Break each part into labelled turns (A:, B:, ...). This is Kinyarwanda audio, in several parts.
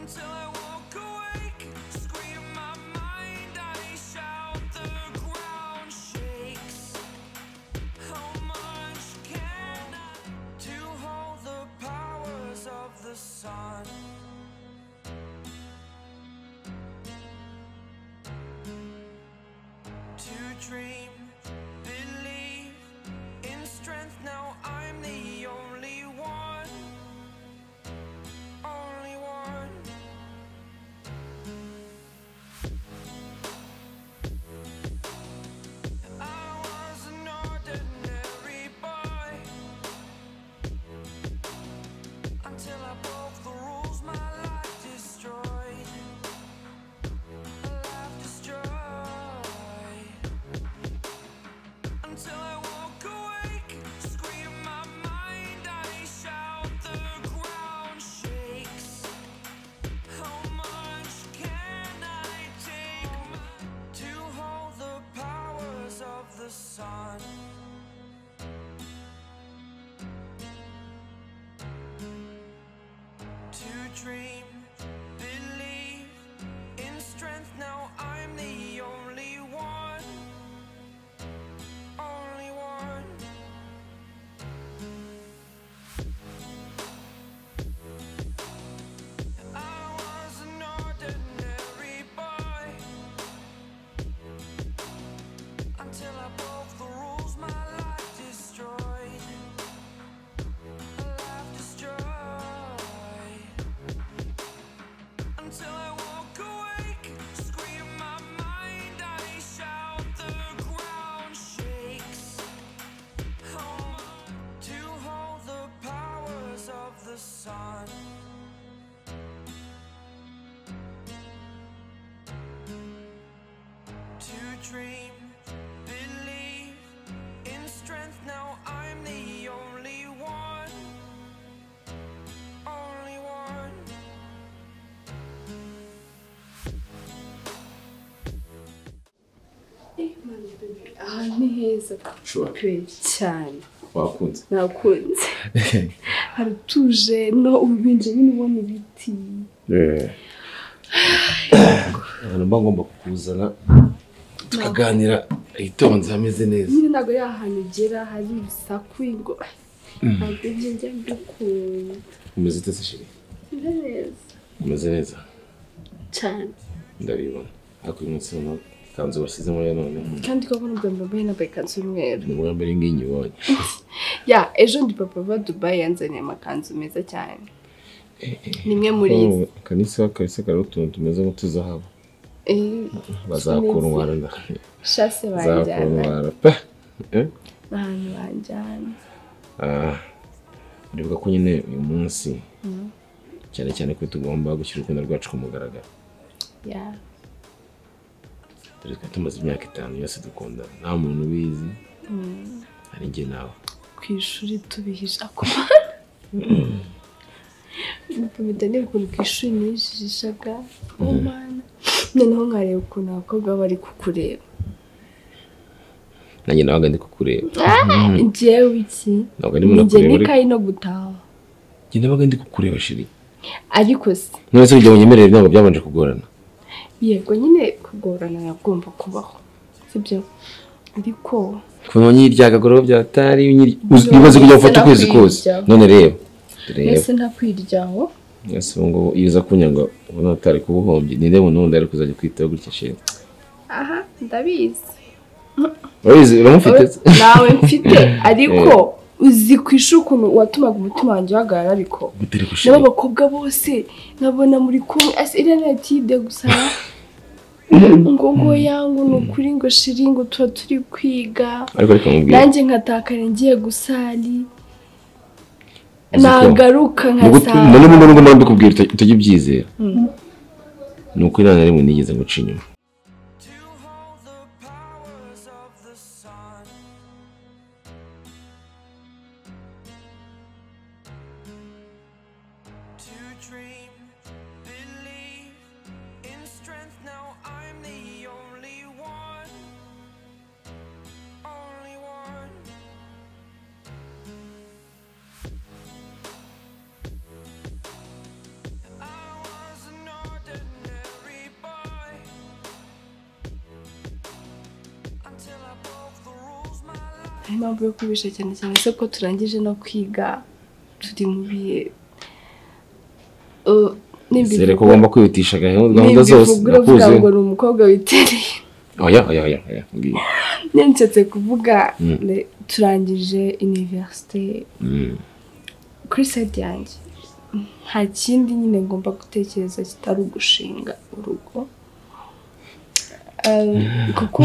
A: till I walk awake. Scream my mind, I shout, the ground shakes. How much can I to hold the powers of the sun? to dream, believe in strength. Now I'm the only one, only one. I was an ordinary boy until I broke the rules. My life destroyed. My life destroyed until I walk awake. Scream my mind, I shout, the ground shakes. How much can I take my- to hold the powers of the sun? To dream, believe in strength. Now I'm the only one only one. I was an ordinary boy until I broke the rules. My life destroyed. My life destroyed until I walk awake. Scream my mind, I shout, the ground shakes. Home to hold the powers of the sun. To dream, believe in strength. Now I'm the only one, only one.
B: aha ni heza
C: ushobora
B: kweri cyane
C: wakunze
B: nakunze haratuje no ubibinje nyine ubona ibiti
C: ahantu mba ngomba kukuzana tukaganira hitonze hameze neza
B: nyine ntabwo ari ahantu ugera hari ibisaku ngo ntabwo ibyo njya mbikunda
C: umeze ute se shiri
B: ni neza
C: umeze neza
B: cyane
C: ndabibona ariko uyu munsi noneho ikanzu washyizemo ya none
B: kandi ko abona ubwa mbere nambaye ikanzu y'umweru
C: ni ubwa mbere ngiyi nyibonye
B: ya ejo ndi papa wa dubayi yanzaniye amakanzu meza cyane ni imwe muri izi
C: Oh, kanisa kahise kariho utuntu tumeze nk'utuzahabu
B: Eh,
C: bazakurwara nda
B: shase banjyana
C: bazakurwara pe Eh?
B: ni ahantu banjyana
C: Ah, uribuka ko nyine uyu munsi cyane cyane ko tugomba gushyira urukundo rwacu ku mugaragaro
B: ya
C: dore twari tumaze imyaka itanu yose dukundana nta muntu ubizi hari njye nawe
B: ku ishuri tubihisha ku mpamita niba ukuntu ku ishuri nijijishaga oh mana noneho nkareba ukuntu abakobwa baba bari kukureba
C: nanjye nawe ndi kukureba
B: njyewe iki
C: ntabwo ndimo
B: njye
C: nakureba ariko
B: n'ikayi no gutaha
C: njye nabaga ndi kukureba shiri
B: ariko se
C: none se kugira ngo unyemerere ntabwo byabanje kugorana
B: yego nyine kugorana yagomba kubaho sibyo ariko
C: kuva nyiryaga agorora byatari unyiri- uzi- wibaze kujya gufata ukwezi kose
B: Ntabwo
C: none reba reba
B: mbese nta kwiryaho
C: ese ubu ngubu iyo uza kunyanga ubona utari kuba uhombye ni reba n'undi ari kuzajya kwitaho gutya shiri
B: aha ndabizi
C: urabizi uramufite se?
B: nawe mfite ariko uzi ku ishuri ukuntu watumaga umutima wanjye uhagarara ariko
C: gutera gushira
B: nabo abakobwa bose nkabona muri kumwe ase iriya natide gusa ngo ngo yangu ni ukuri ngo shiri ngo tuba turi kwiga
C: ariko ariko mubwira
B: nanjye nkatakara ngiye gusari
C: Uzi ko-
B: nagaruka
C: muri
B: nkasara
C: bumwe n'ubwo mpamvu kubwira utajya ubyizera ni ukuri nta na rimwe nigeze guca inyuma
A: To hold the powers of the sun. To dream, believe in strength. Now I'm the only one. Only one. I was an
B: impamvu yo kubisha cyane cyane se ko turangije no kwiga turi mu bihe Uh, nimba
C: Sere ko
B: ivuga-
C: ugomba kwihutisha gahunda
B: nimba
C: gahunda zose
B: ivuga uravuga
C: ndakuzi
B: ngo ni umukobwa witereye
C: oya oya oya oya mbwira
B: nensetse kuvuga
C: Mm.
B: le- turangije univerisite
C: Mm.
B: kuri side yanjye nta kindi nyine ngomba gutekereza kitari ugushinga urugo Eh, kuko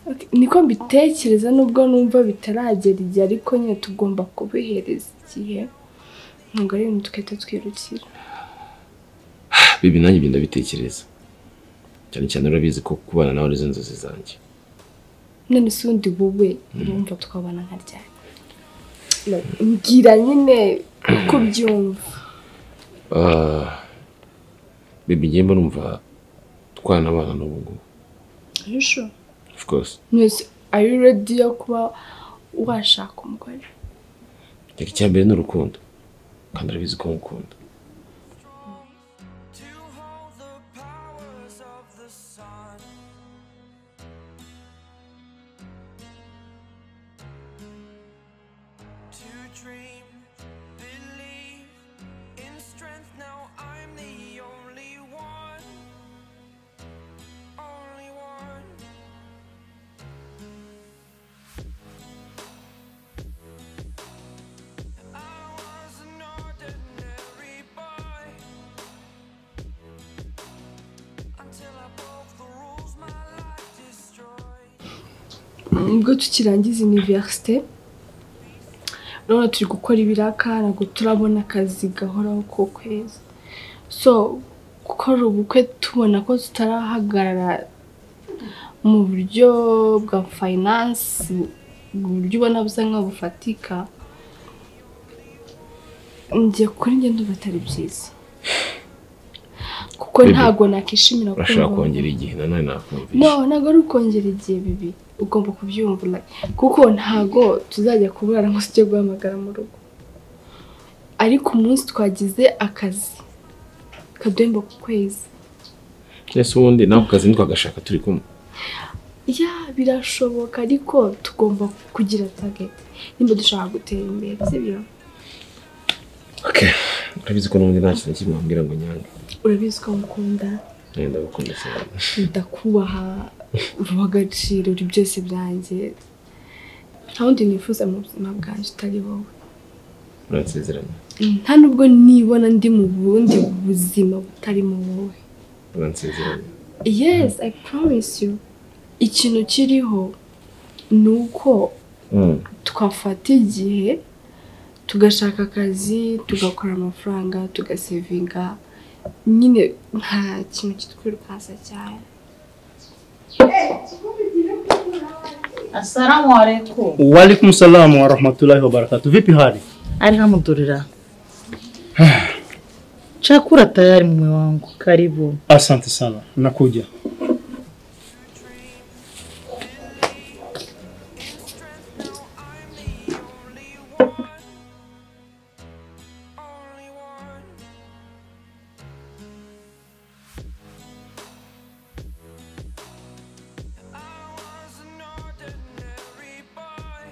B: Ok, niko mbitekereza nubwo numva bitaragera igihe ariko nyine tugomba kubihereza igihe ntabwo ari ibintu twahita twirukira
C: bibi nanjye ibyo ndabitekereza cyane cyane urabizi ko kubana nawe arizo nzozi zanjye
B: none se ubundi wowe urumva twabana nka ryari No, mbwira nyine uko ubyumva
C: Ah, bibi ngiye mba numva twanabana n'ubu ngubu
B: arusho
C: of course
B: mwese are you ready yo kuba washaka umugore
C: reka icyambere ni urukundo kandi urabizi ko ngukunda
A: to hold the powers of the sun. To dream, believe in strength. Now I'm the only one, only one. I was an ordinary boy. Until I broke the rules, my life destroyed.
B: ubwo tukirangiza univerisite none turi gukora ibiraka ntabwo turabona akazi gahoraho ko kwezi so gukora ubukwe tubona ko tutarahagarara mu buryo bwa fayinansi mu buryo ubona busa nkaho bufatika njye kuri njye ndumva atari byiza kuko
C: Bibi,
B: ntabwo nakishimira
C: urashobora
B: kumva-
C: kongera igihe nanone nakumvisha
B: no ntabwo ari ukongera igihe bibi ugomba kubyumvura kuko ntabwo tuzajya kuburana ngo tujye guhamagara mu rugo ariko umunsi twagize akazi kaduhemba ku kwezi
C: ese ubundi nako kazi ntitwagashaka turi kumwe
B: ya birashoboka ariko tugomba kugira tageti nimba dushaka gutera imbere sibyo
C: Okay. urabizi ko n'ubundi nta kintu na kimwe wambwira ngo nyange
B: urabizi ko ngukunda
C: nanjye ndagukunda cyane
B: ndakubaha uha agaciro uri byose byanjye nta wundi nifuza mu buzima bwanjye utari wowe
C: uransezeranya
B: nta nubwo nibona ndi mu bundi buzima butari mu wowe
C: uransezeranya
B: yes i promise you ikintu kiriho ni uko
C: Mm.
B: twafata igihe tugashaka akazi tugakora amafaranga tugasevinga nyine nta kintu kitwirukansa cyane
D: Assalamu alaikum.
E: Waalaikum salam wa rahmatullahi wa barakatuh. Vipi hali?
D: Alhamdulillah. Chakula tayari mume wangu. Karibu.
E: Asante sana. Nakuja.
A: Only one. I was an ordinary boy.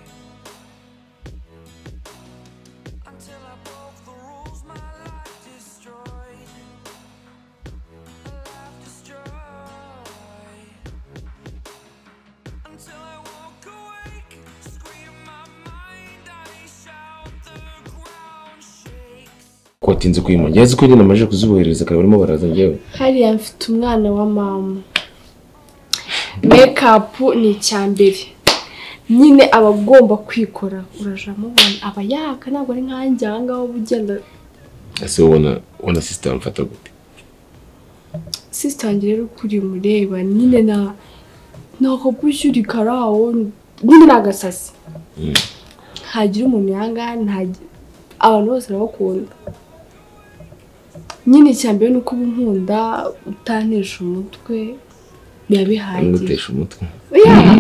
A: Until I broke the rules, my life destroyed. My life destroyed. Until I walk awake, scream my mind, I shout, the ground shakes.
C: ko watinze kuyimurya azi ko nyine amaze kuzubohereza akaba arimo baraza njyewe
B: hariya mfite umwana wa mama mekapu ni icya mbere nyine aba agomba kwikora uraje amubona aba yaka ntabwo ari nkanjye aha ngaha uba ugenda
C: ese ubona ubona sisitemu amfata gute
B: sisita wanjye rero uko uri mureba nyine na ntakakwishyura ikarawo nyine ni agasasi
C: Mm.
B: ntagira umuntu yanga ntagira abantu bose arabakunda nyine icya mbere ni uko uba unkunda utantisha umutwe biba bihagije
C: ngutesha umutwe
B: Yeah.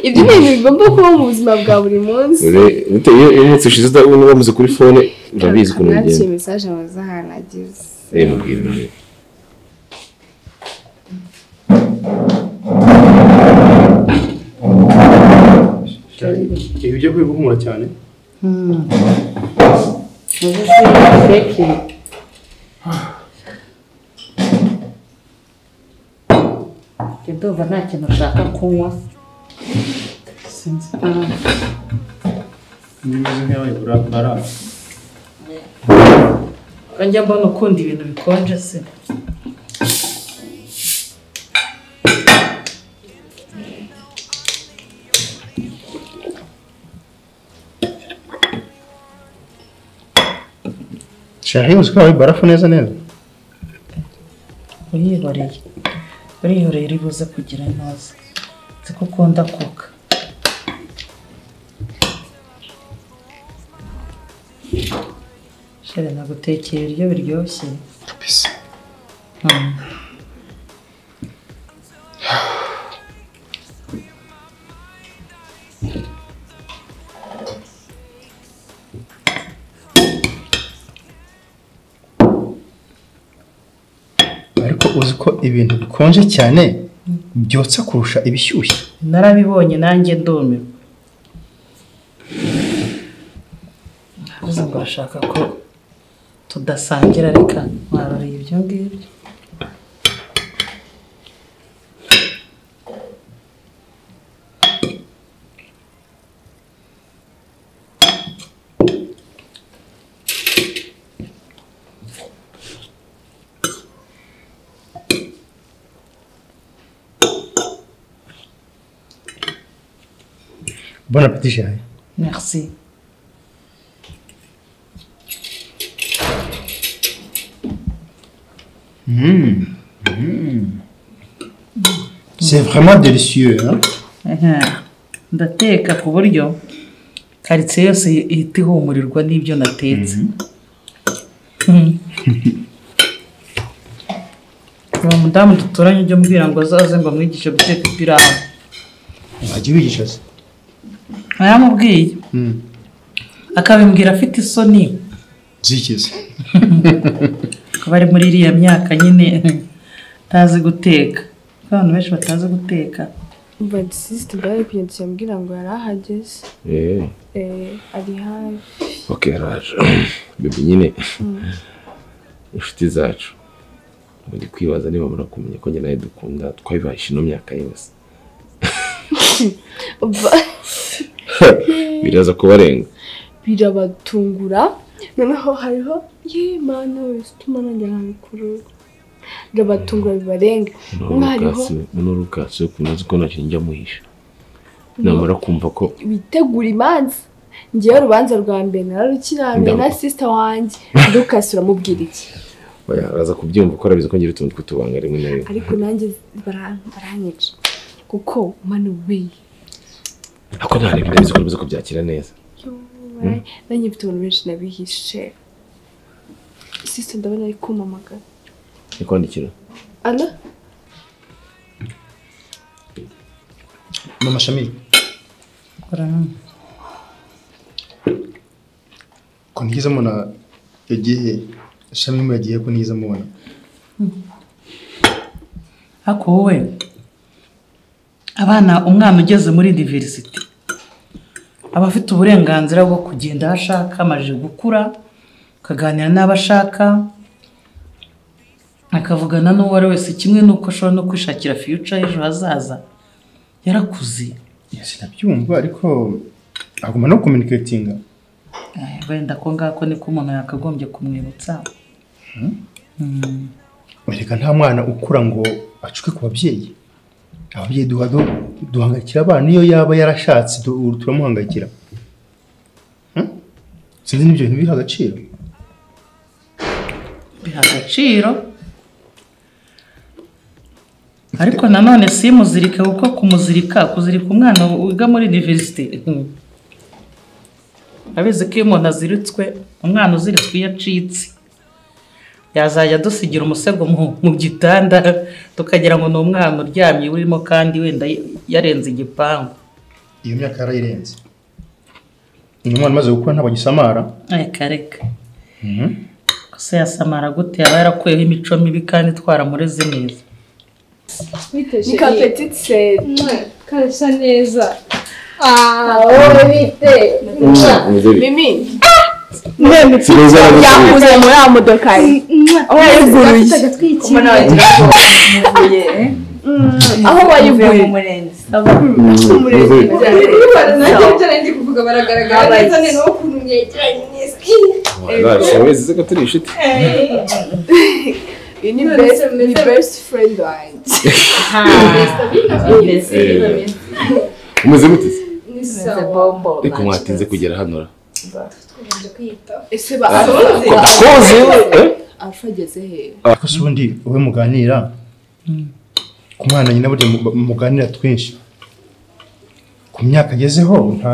B: ibyo ni ibintu bigomba kuba mu buzima bwa buri munsi
C: Ure- ute- iyo iyo umunsi ushize utabona bamuze kuri fone urabizi ukuntu
B: nakiriye
C: bigenda
B: mesaje amazaha nagize
C: reba mubwira nawe
E: Ibi ujya kwihumura cyane
D: Hmm. Ubuze feke. Njye ndumva nta kintu ushaka kunywa sinzi Ah,
E: niba uzi nk'aho barara
D: ko njya mbona ukunda ibintu bikonje se
E: shahi uzi ko hari barafu neza neza
D: urihoreye urihoreye uri buze kugira neza nzi ko ukunda koka shere nagutekeye ibiryo biryoshye
E: kabisa
D: Hmm.
E: ariko uzi ko ibintu bikonje cyane byotsa kurusha ibishyushye
D: narabibonye nanjye ndumiwe nabuze ngo bashaka ko tudasangira reka mwaruriye ibyo ngibyo
E: bon appetit shahi
D: merci
E: c'est vraiment délicieux hein?
D: Aha. ndateka ku buryo karitsiye yose ihita ihumurirwa n'ibyo natetse Mhm. uwo mudamu duturanye ujya umbwira ngo azaze ngo amwigishe guteka ipirawu
E: wajya ubigisha se
D: ntaramubwiye
E: Mm.
D: akabimbwira afite isoni
E: zikize
D: kuba ari muri iriya myaka nyine atazi guteka kuko abantu benshi batazi guteka
B: umva disisite bari kugenda cyambwira ngo yari ahageze
C: eee
B: eh, ari hafi
C: ok araje bebe nyine inshuti zacu muri kwibaza niba murakumenya ko njye nawe dukunda twabibahishe ino myaka yose
B: Umva.
C: biraza kubarenga
B: birabatungura noneho hariho yimana wese utuma nanjye nkabikuru birabatungura bibarenga umwe hariho
C: n'urukasi yo kunoza ko ntacyo njya muhisha namara kumva ko
B: bitegura imanza ngewe urubanza rwa mbere nararukirambiye na
C: Ndamva.
B: sisita wanjye lukasi uramubwira iki
C: oya, araza kubyumva ko arabizi ko ngira utuntu tw'utubanga rimwe na rimwe
B: ariko nanjye bara- baranyica kuko mani weyi
C: ariko nta bintu ndabizi ko ndabizi ko byakira neza
B: nanjye mfite abantu benshi nabihishe sisita ndabona ari kumamagara
C: nikwandikira
B: ala
E: mama shamil ko ntigeze mbona igihe shamil yagiye ko ntigeze mubona
D: ariko wowe abana umwana ugeze muri diversity aba afite uburenganzira bwo kugenda aho ashaka amajije gukura akaganira n'abo ashaka akavugana n'uwo ari wese kimwe n'uko ashobora no kwishakira future y'ejo hazaza yarakuze
E: sinabyumva ariko agomba no communicatinga
D: Eh, wenda ko ngako niko umuntu yakagombye kumwibutsa Mm.
E: Erega nta mwana ukura ngo acuke ku babyeyi ababyeyi duha du- duhangayikira abana iyo yaba yarashatse tu- turamuhangayikira Hmm? sinzi n'ibyo bintu biha agaciro
D: biha agaciro ariko nanone si muzirika kuko kumuzirika kuzirika umwana wiga muri university mm. abizi ko iyo umuntu aziritswe umwana uziritswe iyo acitse yazajya adusigira umusego mu- mu gitanda tukagira ngo ni umwana uryamye urimo kandi wenda yarenze igipangu
E: iyo myaka yarayirenze uyu mwana umaze gukura ntabwo agisamara
D: reka reka gusa yasamara gute aba yarakuyeho imico mibi kandi twaramureze neza
F: Witeshe
B: ni ka petite seri
F: karasa neza Ah, wowe bite
B: mimi
C: Si beza aragusubira.
B: yakuze muri ya modoka ye aho
F: afite
B: yayiguruye
F: agatwikiro
G: mbona wagira ngo muvuye eh?
B: aho
G: muvuye mu
B: wayiguye
G: murenzi
F: nanjye ibyo nari ndi kuvuga baragaragara neza ni nawe ukuntu mwegeranye n'isi
C: wazashya ko turi inshuti
B: iyi ni
F: None
B: best
F: se meze-
B: ni best friend wanjye
G: mbese
C: Eh, umeze gute se
F: ni
G: meze
F: sawa
G: bombo
C: ariko mwatinze kugera hano ra
F: tugomba kwita
B: ese ba alfa
C: akoze eh?
B: alfa ageze hehe
E: ariko si ubundi wowe muganira ku mwana nyina burya mu- muganira twinshi ku myaka agezeho nta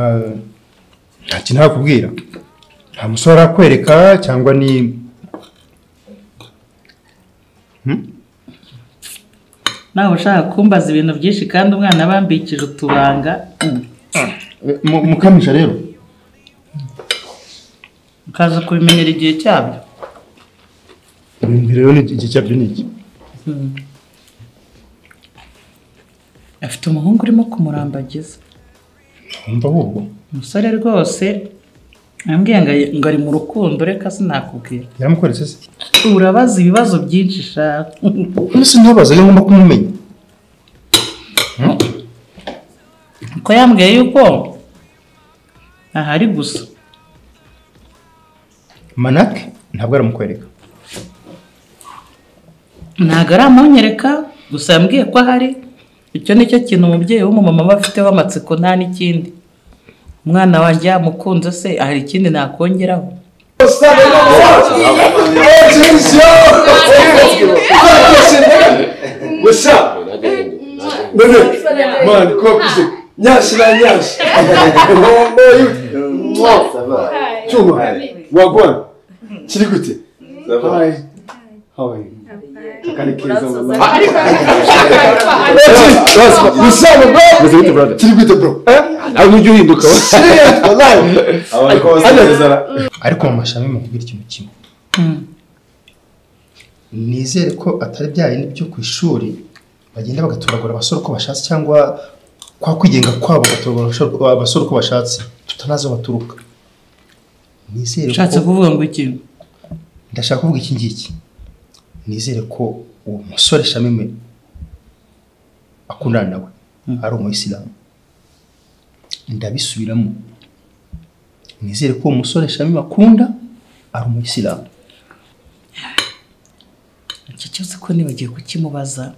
E: nta kintu nakubwira nta musore arakwereka cyangwa ni
D: nawe ushaka kumbaza ibintu byinshi kandi umwana abambikije utubanga mm,
E: Mu- mukamuja rero
D: ukaza kubimenyera igihe cyabyo
E: ibintu rero ni igihe cyabyo ni iki
D: Mm. afite umuhungu urimo kumurambagiza
E: wumva ahubwo
D: umusore rwose ambwiye ngo ari- ngo ari mu rukundo reka sinakubwira
E: yaramukweretse se
D: urabaza ibibazo byinshi shaka
E: none se ntabaza rero ngomba kumumenya
D: ko yambwiye yuko ahari gusa
E: manake ntabwo aramukwereka
D: ntabwo ari amunyereka gusa yambwiye ko ahari icyo ni cyo kintu umubyeyi w'umumama aba afiteho amatsiko nta n'ikindi umwana wanjye yamukunze se hari ikindi nakongeraho
H: Man, quoi plus Nyashi na nyashi. Bombo yuti. Chuma. Wagwan. Kiri gute? Hi. How are you? Kari keza mama. Musaba bro.
C: umeze gute brother
H: Kiri gute bro?
C: ahubwo ujye uhinduka we.
H: Serious wallahi. Abakose
E: ariko mu mashami mukubwira ikintu kimwe
D: Mm.
E: nizere ko atari bya bindi byo ku ishuri bagenda bagatoragura abasore uko bashatse cyangwa kwa kwigenga kwabo bagatoragura abasore- abasore uko bashatse tutanazi aho baturuka nizere
D: ushatse
E: ko
D: kuvuga ngo ikintu
E: ndashaka kuvuga iki ngiki nizere ko uwo musore shamime akundana nawe ari umuyisilamu ndabisubiramo nizere ko uwo musore shamime akunda ari umuyisilamu
D: iki cyose ko nibagiye kukimubaza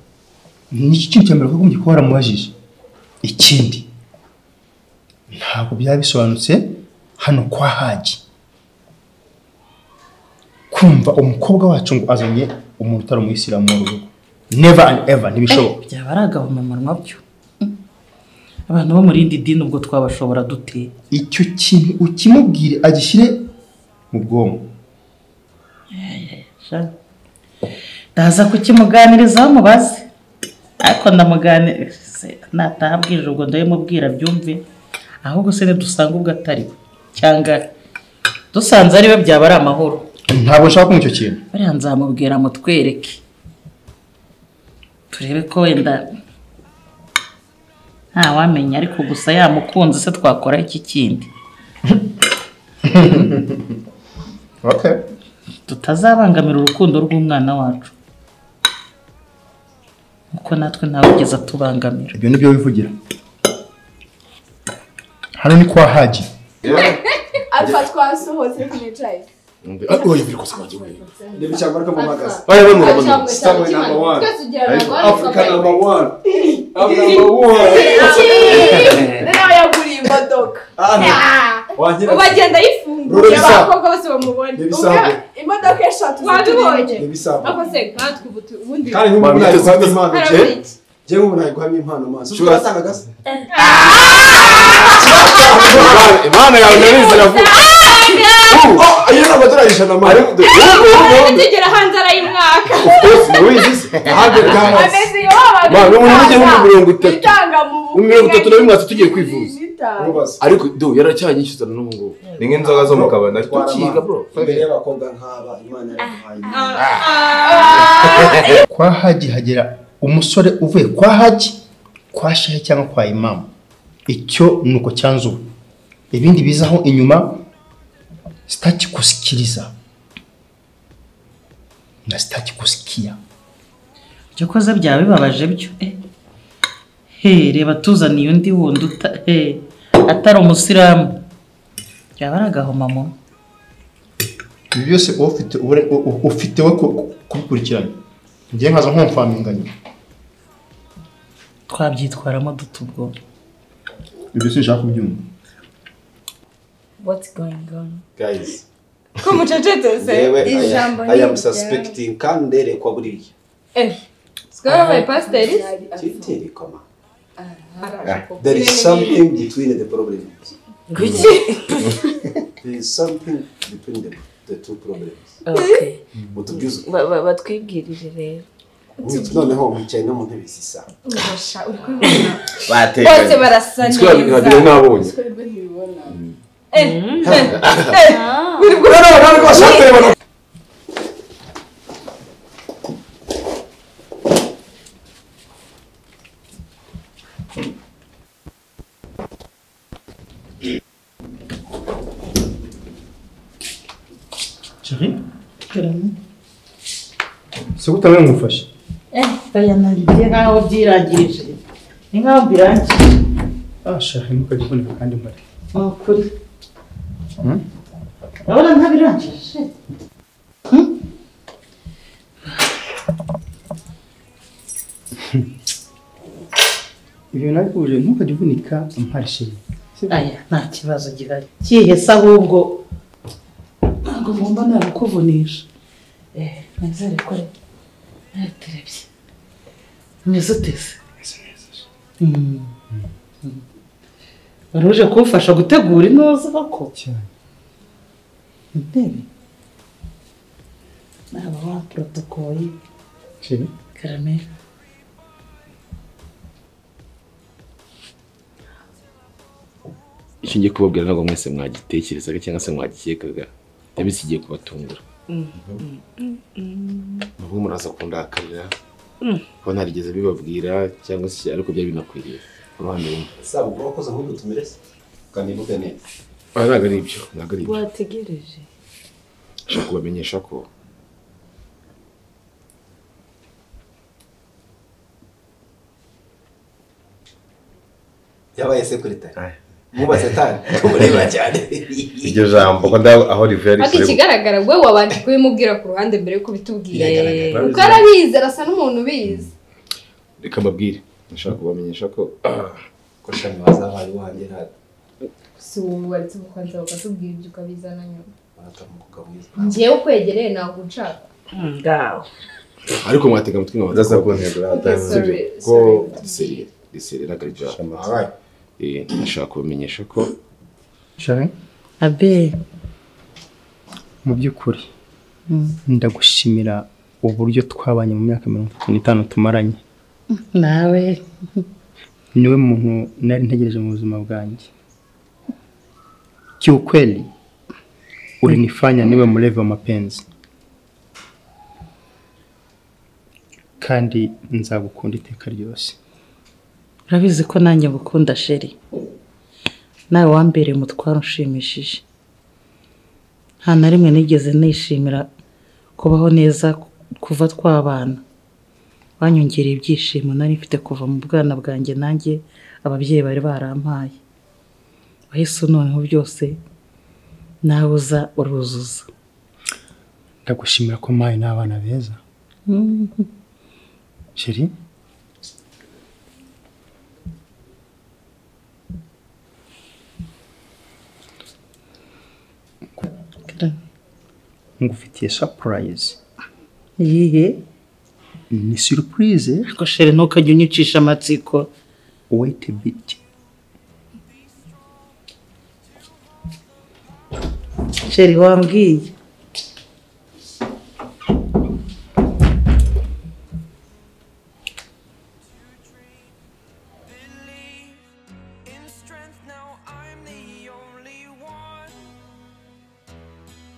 E: ni iki kintu cya mbere wagombye kuba waramubajije ikindi ntabwo byaba bisobanutse hano kwa hagi kumva umukobwa wacu ngo azanye umuntu utari umuyisilamu mu rugo never and ever ntibishoboka
D: byaba ari agahomamunwa byo Mm. abantu bo mu rindi dini ubwo twabashobora dute
E: icyo kintu ukimubwire agishyire mu bwonko
D: Sha. ndaza kukimuganirizaho mubaze ariko ndamuganiriza nataha abwirije ubwo ndabimubwira abyumve ahubwo se nidusanga ubwo atari we cyangwa dusanze ari we byaba ari amahoro
E: ntabwo nshaka kumva icyo kintu
D: bariya nzamubwira mutwereke turebe ko wenda ntawamenya ariko gusa yamukunze se twakora iki kindi
E: okay.
D: tutazabangamira urukundo rw'umwana wacu kuko natwe ntawigeze atubangamira
E: ibyo nibyo wivugira hano ni kwa hagi
B: alfa twasohotse tunicaye
C: Oya, bamwe, bamwe.
H: Africa number one. Africa number one.
B: nawe yaguriye imodoka
H: Wagira.
F: ubagenda
H: Rurabisa.
F: yifunguye abakobwa bose bamubona
H: Ntibisabwe.
B: imodoka eshatu
F: wadubonye
H: Ntibisabwe.
F: ako se nkatwe ubu tu- ubundi
H: Kandi nk'ubu
C: Mami,
H: nari guhamya
C: biteze-
H: impano je.
F: harabura iki
H: Je nk'ubu nari guhamya impano maso.
C: Sure.
H: Urasangaga se?
C: imana yawe narizi iravuga
H: Oh, iyo ni amadolari ijana mari.
F: ubundi tugera hanze arayimwaka
H: Hundred dollars.
F: ameze iyo wabaga
C: Ma, n'ubu n'ubu igihumbi
F: utanga.
C: mirongo itatu.
F: Utanga mu-
C: Mu mirongo itatu na bimwe tugiye kwivuza.
B: n'itanu
H: Nkubaze.
C: ariko do yaracyanyishyuza n'ubu ngubu ni nk'inzoga zo mu kabari nari tukiga bro
H: Imbere y'abakobwa nk'aba Imana yaramuhaye.
E: kwa hagi hagera umusore uvuye kwa hagi kwa shehe cyangwa kwa imamu icyo ni uko cyanze ubu ibindi bizaho inyuma sitakikusikiriza na sitakikusikiya
D: ibyo koze byaba bibabaje byo eh. he reba tuzaniye undi wundi uta he atari umusilamu byaba ari agahomamunwa
E: ibi byose uba ufite ubure- u- u- ufite we ku- ku- kubikurikirana njye nkaza nkomfaminganya
D: twabyitwaramo duta ubwoba
E: ibi byose nshaka kubyumva
G: What's going on?
H: guys
F: ko mucecetse
H: yewe I am-
G: ijambo
H: I
G: ni
H: am
G: irya-
H: suspecting kandi nderekwa buriya
F: twabaye pasiteri
H: kiterekwa ma there is something between the problems there is something between the, the two problems
G: Okay.
H: mutubwize ukuri.
G: Ba- ba- batwibwirire rero
H: Mwiki- noneho mwicaye no mu ntebe zisa
F: bose barasa
C: Umutwe wa
F: neza
C: babiri nabonye
F: buri bwo
E: chéri se utamwe ngufashe
D: ni nkaho byirangirije ni nkaho birangije
E: ah chéri ntukajye uvunika kandi mpari
D: ni ukuri
E: Hmm?
D: urabona ntabirangije
E: ibyo nabikubuje ntukajye uvunika mpari chéri
D: aya nta kibazo gihari cyihese ahubwo ntabwo ngomba nabikuvunisha eh nizere ko rero naterebye mwiza uteze Mm. Mm. wari uje kumfasha gutegura inoza koko
E: cyane
D: intebe naba wa porotokoye
E: chéri
D: karamera
C: icyo ngiye kubabwira ntabwo mwese mwagitekerezaga cyangwa se mwagikekaga ndabisi igiye kubatungura nubwo muraza kundakarira kuba ntarigeze bibabwira cyangwa se ariko byari binakwiriye uruhande rumwe
H: sabu ubwo wakoze nk'ubu tumerese kanibuke neza
C: Ah, ntabwo ari ibyo ntabwo ari ibyo
G: wategereje
C: nshaka kubamenyesha ko
H: yabaye sekuritari mubaze tani kumureba cyane
I: iryo jambo ko ndaho aho rivuye
F: ariko ikigaragara we wabanje kubimubwira ku ruhande mbere yuko ubitubwiye
H: Biragaragara.
F: kuko arabizi arasa n'umuntu ubizi
C: reka mbabwire nshaka kubamenyesha ko
H: ko shami wazabaye wanjye ntabwo
F: si wowe waretse umukunzi wawe ukatubwira ibyo ukabizana nyuma
H: baratamuka mwiza
F: ngewe ukwegereye ntabwo nshaka
D: ngaho
C: ariko mwatega amatwi nkaba
I: udasa ku ntego
F: sorry
C: ko
F: sorry
C: diseri diseri ntabwo ari ibyo
I: yatanze
C: Eh, nashaka kubamenyesha ko
E: chéri
D: abe
E: mu by'ukuri ndagushimira uburyo twabanye mu myaka mirongo itatu n'itanu tumaranye
D: nawe
E: niwe muntu nari ntegereje mu buzima bwanjye kiukweli ulinifanya niwe mlevi wa mapenzi kandi nzagukunda iteka ryose
D: urabizi ko nanjye ngukunda sheri nawe wambereye umutwaro ushimishije nta na rimwe nigeze nishimira kubaho neza kuva twabana wanyongereye ibyishimo nari mfite kuva mu bwana bwanjye nanjye ababyeyi bari barampaye wahise noneho byose nawe uza uruzuza
E: ndagushimira ko mpaye n'abana beza sheri ngufitiye surprise
D: yihe
E: ni surprise
D: ariko sheri ntukajye unyicisha amatsiko
E: wait a bit
D: sheri wambwiye
A: in strength now I'm the only one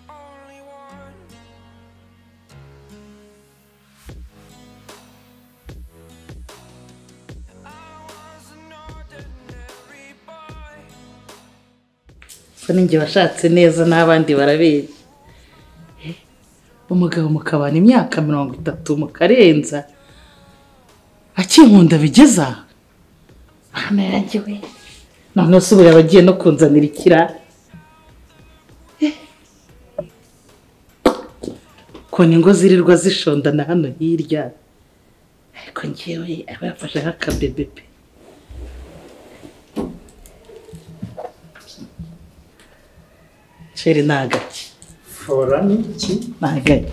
A: only one I was an ordinary boy
D: se ninjye washatse neza n'abandi barabera umugabo mukabana imyaka mirongo itatu mukarenza akinkunda bigeza hano yarangiwe noneho se ubu yaba agiye no kunzanira ikira Eh. ukuntu ingo zirirwa zishondana hano hirya ariko ngewe aba yafasheho akabebe pe sheri ni agake
E: fora ni iki
D: ni agake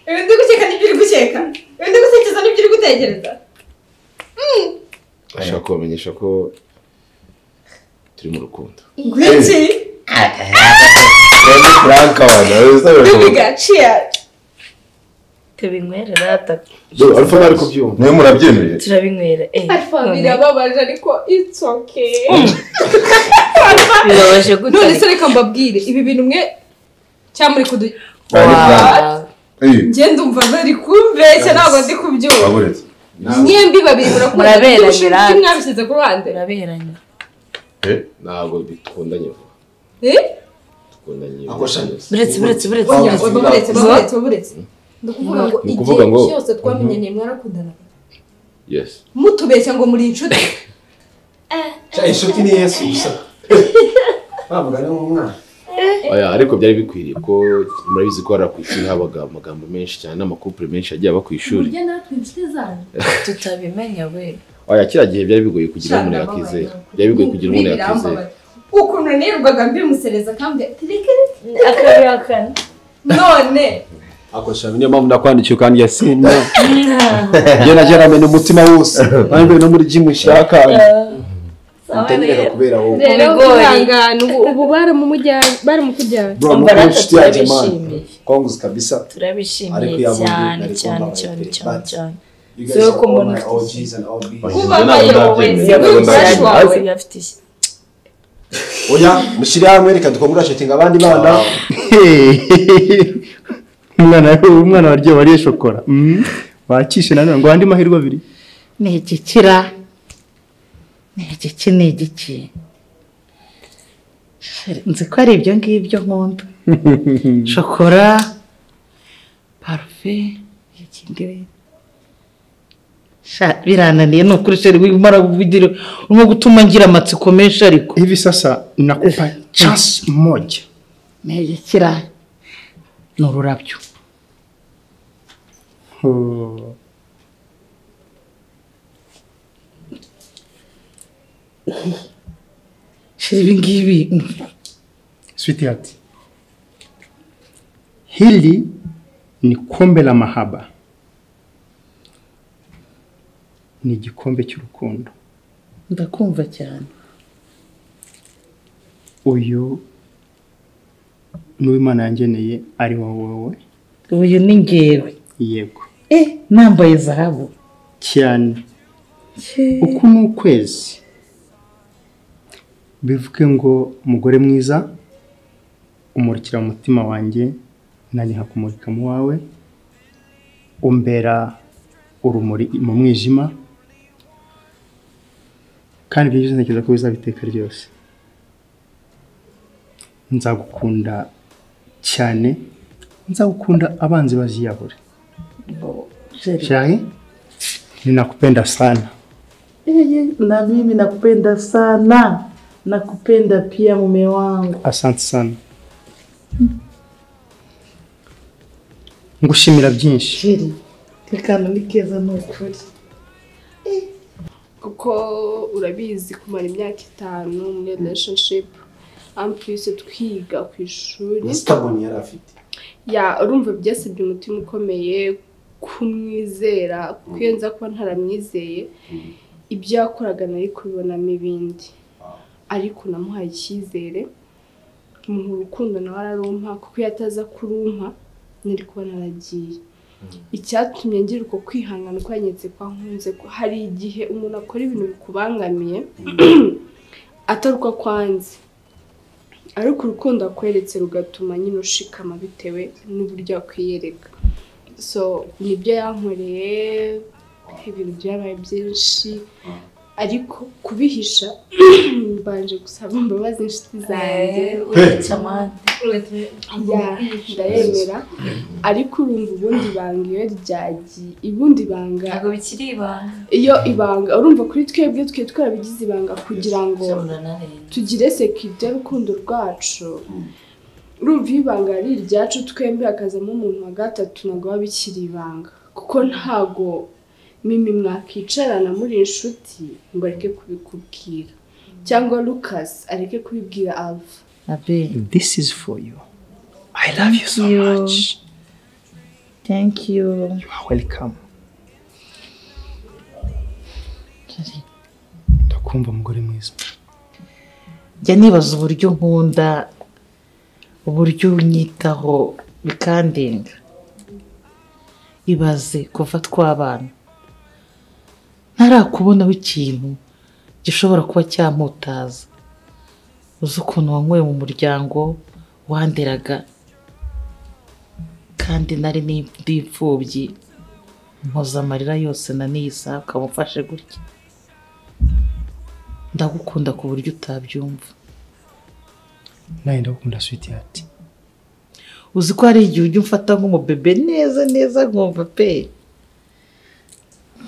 F: ibi ndi guseka nibyo uri guseka ibi ndi gusekeza nibyo uri gutekereza
C: ashaka kubamenyesha ko turi mu rukundo
F: ngwiki
I: Ni Frank wana, urabona
F: bibiga ciya
G: tubinywera atatu
C: Yo, alfa bari kubyumva
I: niwe murabyemeye
G: turabinywera eh
F: alfa
G: none
F: birababaje ariko it's okay
G: bibabaje gute
F: none se reka mbabwire ibi bintu mwe cyangwa muri kudu
I: Ari Frank.
G: Wow.
I: Eh,
F: ngenda umva bari kumbeshya ntabwo ndi kubyumva
I: waburetse.
F: mwembi babiri murakunda
G: Muraberanye,
F: Ibyo
G: rata.
F: mwabishyize ku ruhande
G: biraberanye
I: Eh,
C: ntabwo dukundanye vuba
F: Eh?
C: dukundanye
H: Ako sha-
C: byihuse.
G: buretse buretse buretse
F: Oya,
G: buretse.
F: waburetse waburetse waburetse ni ukuvuga ngo
C: Ni ukuvuga ngo-
F: igihe cyose twamenyanye mwarakundanaga
C: yes
F: mutubeshya ngo muri inshuti
H: Cya inshuti ni Yesu gusa. Bavugana nk'umwana.
C: oya ariko byari bikwiriye ko murabizi ko hariya ku ishuri habaga amagambo menshi cyane n'amakupure menshi agiye aba ku ishuri
F: burya natwe inshuti zanyu
G: tutabimenya we
C: oya kiriya gihe byari bigoye kugira umuntu yakizera byari bigoye kugira umuntu yakizera
F: ukuntu nirirwaga mbimusereza kandi tireke
G: akabihakana
F: none
H: Ako sha, niyo mpamvu ndakwandikiye ukandya sina. Njye na Jerame ni umutima wose. Nanjye no muri gym nshaka. Ndatendeka kubera wowe.
G: Rero
F: kwihangana ubu- ubu baramumujyanye baramukujyana
H: Bro, ni
G: Mbaraga
H: inshuti yanjye man.
G: turabishimiye.
H: Konguzi kabisa. Ariko
G: turabishimiye
H: yabundi
G: cyane
H: nari
G: cyane
H: kumva
G: cyane
H: amayeri,
G: cyane
H: but-
G: cyane
H: You
G: So,
H: guys are all
G: kumbonaho
H: my
G: iki?
H: OGs and OBs.
F: kubabayeho wese n'umufasha wawe
G: yabaye afite ishyaka
H: Oya, mushyire hamwe reka dukongura shotinga abandi bana.
E: umwana umwana waryoha wariye shokora Mm. wakishe nanone ngo andi mahirwe abiri
D: ni igikira ni igiki ni igiki nzi ko ari ibyo ngibyo nkunda shokora parufe ikindi sha birananiye ni ukuri sheri wimara kuvugira urimo gutuma ngira amatsiko menshi ariko
E: hivi sasa nakupa chance moja
D: ni igikira ni ururabyo
E: Oh.
D: sheri ibi ngibi
E: sweetheart hili ni kombe la mahaba ni igikombe cy'urukundo
D: ndakumva cyane
E: uyu n'uwimana yangeneye ari wowe wowe
D: uyu ni ngewe
E: yego
D: eh nambaye zahabu
E: cyane uku ni ukwezi bivuge ngo umugore mwiza umurikira mu mutima wanjye nanjye nkakumurika mu wawe umbera urumuri mu mwijima kandi ibyo byose ntekereza ko bizabiteka ryose nzagukunda cyane nzagukunda abanzi baziyahura shahi ninakupenda sana
D: Na mimi nakupenda sana, nakupenda pia mume wangu.
E: asante sana ngushimira byinshi
D: Sheri, tekana nikeza ni ukuri.
B: kuko urabizi kumara imyaka itanu muri relationship ampulisi twiga ku ishuri
H: Ni stubborn yari afite.
B: ya urumva byasabye umutima ukomeye kumwizera kuko iyo nza kuba ntaramwizeye ibyo yakoraga nari kubibonamo ibindi ariko namuhaye icyizere mu rukundo nawe ararumpa kuko iyo ataza kurumpa nari kuba naragiye icyatumye ngira uko kwihangana uko yanyetse kwa nkunze ko hari igihe umuntu akora ibintu bikubangamiye atari uko akwanze ariko urukundo akweretse rugatuma nyine ushikama bitewe n'uburyo akwiyereka so nibyo yankoreye ibintu byabaye byinshi ariko kubihisha mbanje gusaba imbabazi inshuti zanjye
G: wica amande
B: ya ndayemera ariko urumva ubundi banga iyo ryagiye ubundi banga
G: ntabwo bikiri ibanga
B: iyo ibanga urumva kuri twebwe twe twarabigize ibanga kugira ngo
G: ijana na rindwi
B: tugire sekirite y'urukundo rwacu urumva iyo ibanga ari iryacu twembi hakazamo umuntu wa gatatu ntabwo biba bikiri ibanga kuko ntago mimi mwakicarana muri inshuti ngo areke kubikubwira cyangwa Lucas areke kubibwira Alpha
D: abe
E: This is for you. I love you so
D: you.
E: much.
D: thank you
E: You are welcome. Ndakumva umugore mwiza.
D: njya nibaza uburyo nkunda uburyo unyitaho bikandenga ibaze kuva twabana ntarakubonaho ikintu gishobora kuba cyamputaza uzi ukuntu wanyweye mu muryango wanderaga kandi nari ni- ndi imfubyi mpoza amarira yose na niyisaba ukamufashe gutya ndagukunda ku buryo utabyumva
E: Nawe ndagukunda sweetheart.
D: uzi ko hari igihe ujya umfata nk'umubebe neza neza nkumva pe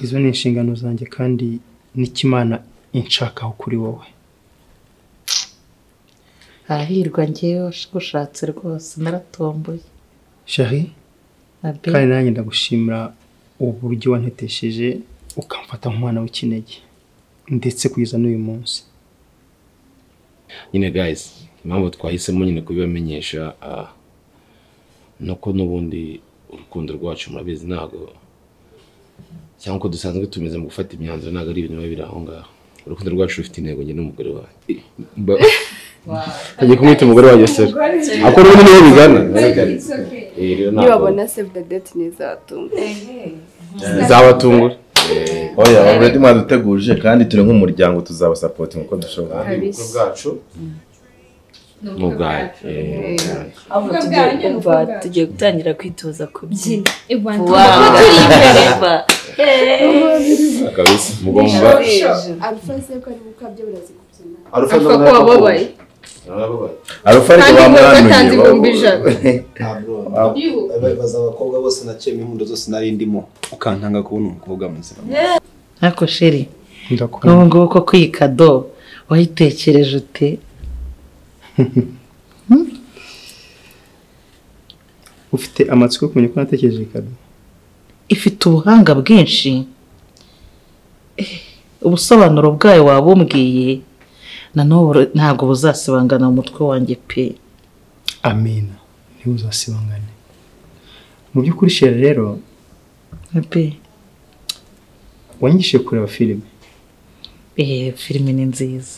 E: Izo ni inshingano zanjye kandi n'ikimana inshakaho kuri wowe.
D: arahirwa ngewe ushatse rwose naratomboye
E: Shari,
D: abe
E: kandi nanjye ndagushimira uburyo wantetesheje ukamfata nk'umwana w'ikinege ndetse kugeza n'uyu munsi.
C: nyine guys impamvu twahisemo nyine kubibamenyesha ah, ni uko n'ubundi urukundo rwacu murabizi ntabwo cyangwa uko dusanzwe tumeze mu gufata imyanzuro ntabwo ari ibintu biba biri aho ngaho urukundo rwacu rufite intego njye n'umugore wanjye Ba- ngiye kumwita umugore wanjye sera ako rero niyo bigana
F: It's okay.
C: Eh, rero ntabwo-
B: nibabona save the date neza batunga
C: zabatungura
I: oya already mwaduteguje kandi turi nk'umuryango tuzabasapotinga uko dushoboye
C: bwacu ni ubwacu eh,
G: ahubwo
F: Ubwo
G: tugiye
F: bwanjye ni
G: kumva
F: ubwanjye.
G: tugiye gutangira kwitoza kubyina
F: Iwanjye.
G: wawe turi imbere ba
C: kabisa mugomba
B: Alpha se ko ari gukabya biraza kubyina
I: arufa
F: Apfa kuba babaye.
I: arufa ariko
F: Kandi ngo batanze
I: bamwanuye
F: ibihumbi ijana.
H: ntabwo
F: Ibu.
H: baza abakobwa bose naciyemo impundu zose nari ndimo ukantanga kubona umukobwa muzima
D: ariko sheri
E: Ndakunda.
D: nk'ubu ngubu ko kwikado wayitekereje ute
E: Ufite amatsiko yo kumenya ko natekereje ikado.
D: ifite ubuhanga bwinshi Eh, ubusobanuro bwayo wabumbwiye na n'ubu ntabwo buzasibangana mu mutwe wanjye pe
E: Amina. Niwe uzasibangane. Mu by'ukuri Shari rero
D: abe
E: wanyigishije kureba filime.
D: eh filime ni nziza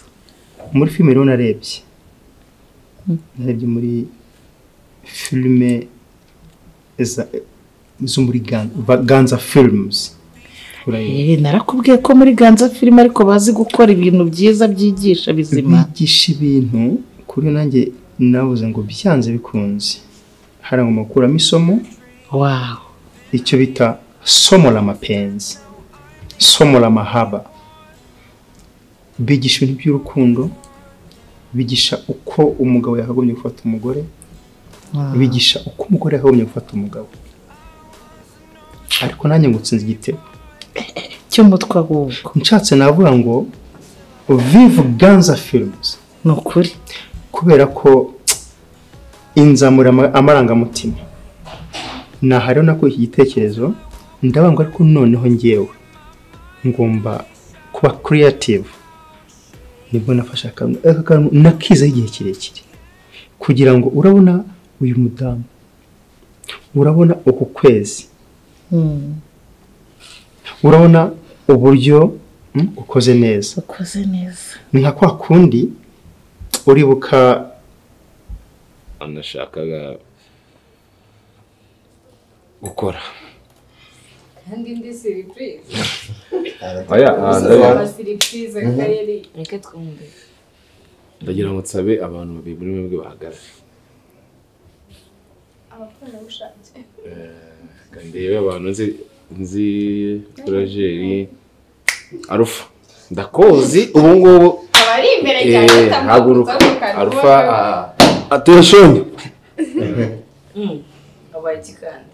E: muri filime rero narebye narebye muri filime za- zo muri Gan- ba- ganza films Urayizi.
D: Eh, narakubwiye ko muri ganza filime ariko bazi gukora ibintu byiza byigisha bizima
E: bigisha ibintu kuri nanjye nabuze ngo byanze bikunze hari ngo makuramo isomo
D: wawo
E: icyo bita somo la mapenzi somo la mahaba bigisha ibintu by'urukundo bigisha uko umugabo yakagombye gufata umugore bigisha uko umugore yakagombye gufata umugabo ariko nanjye ngo nsinze igitego
D: cyo mutwe ahubwo
E: nshatse navuga ngo vive ganza films
D: ni ukuri
E: kubera ko inzamura ama- amarangamutima nahariho nakuye iki gitekerezo ndabanga ariko noneho ngewe ngomba kuba creative nibwo nafashe akantu aka kantu nakizaho igihe kirekire kugira ngo urabona uyu mudamu urabona uku kwezi
D: Mm,
E: urabona uburyo mm, ukoze neza
D: ukoze neza
E: ni nka kwa kundi uribuka
C: anashakaga gukora
F: Kandi ndi siripurize.
C: oya ah, ndabizi.
F: Ama siripurize kayeri.
G: reka twumve
C: ndagira ngo nsabe abantu babiri muri mwebwe bahagarare
B: abakorana bushatse
C: ndebe abantu nzi nzi porojeri arufa ndakozi ubu ngubu
F: abari imbere cyane
C: eh, haguruka
F: batamukuza mu kanwa
C: arufa
F: wewe.
C: ah,
H: ateshoni
G: wabaye ikikanda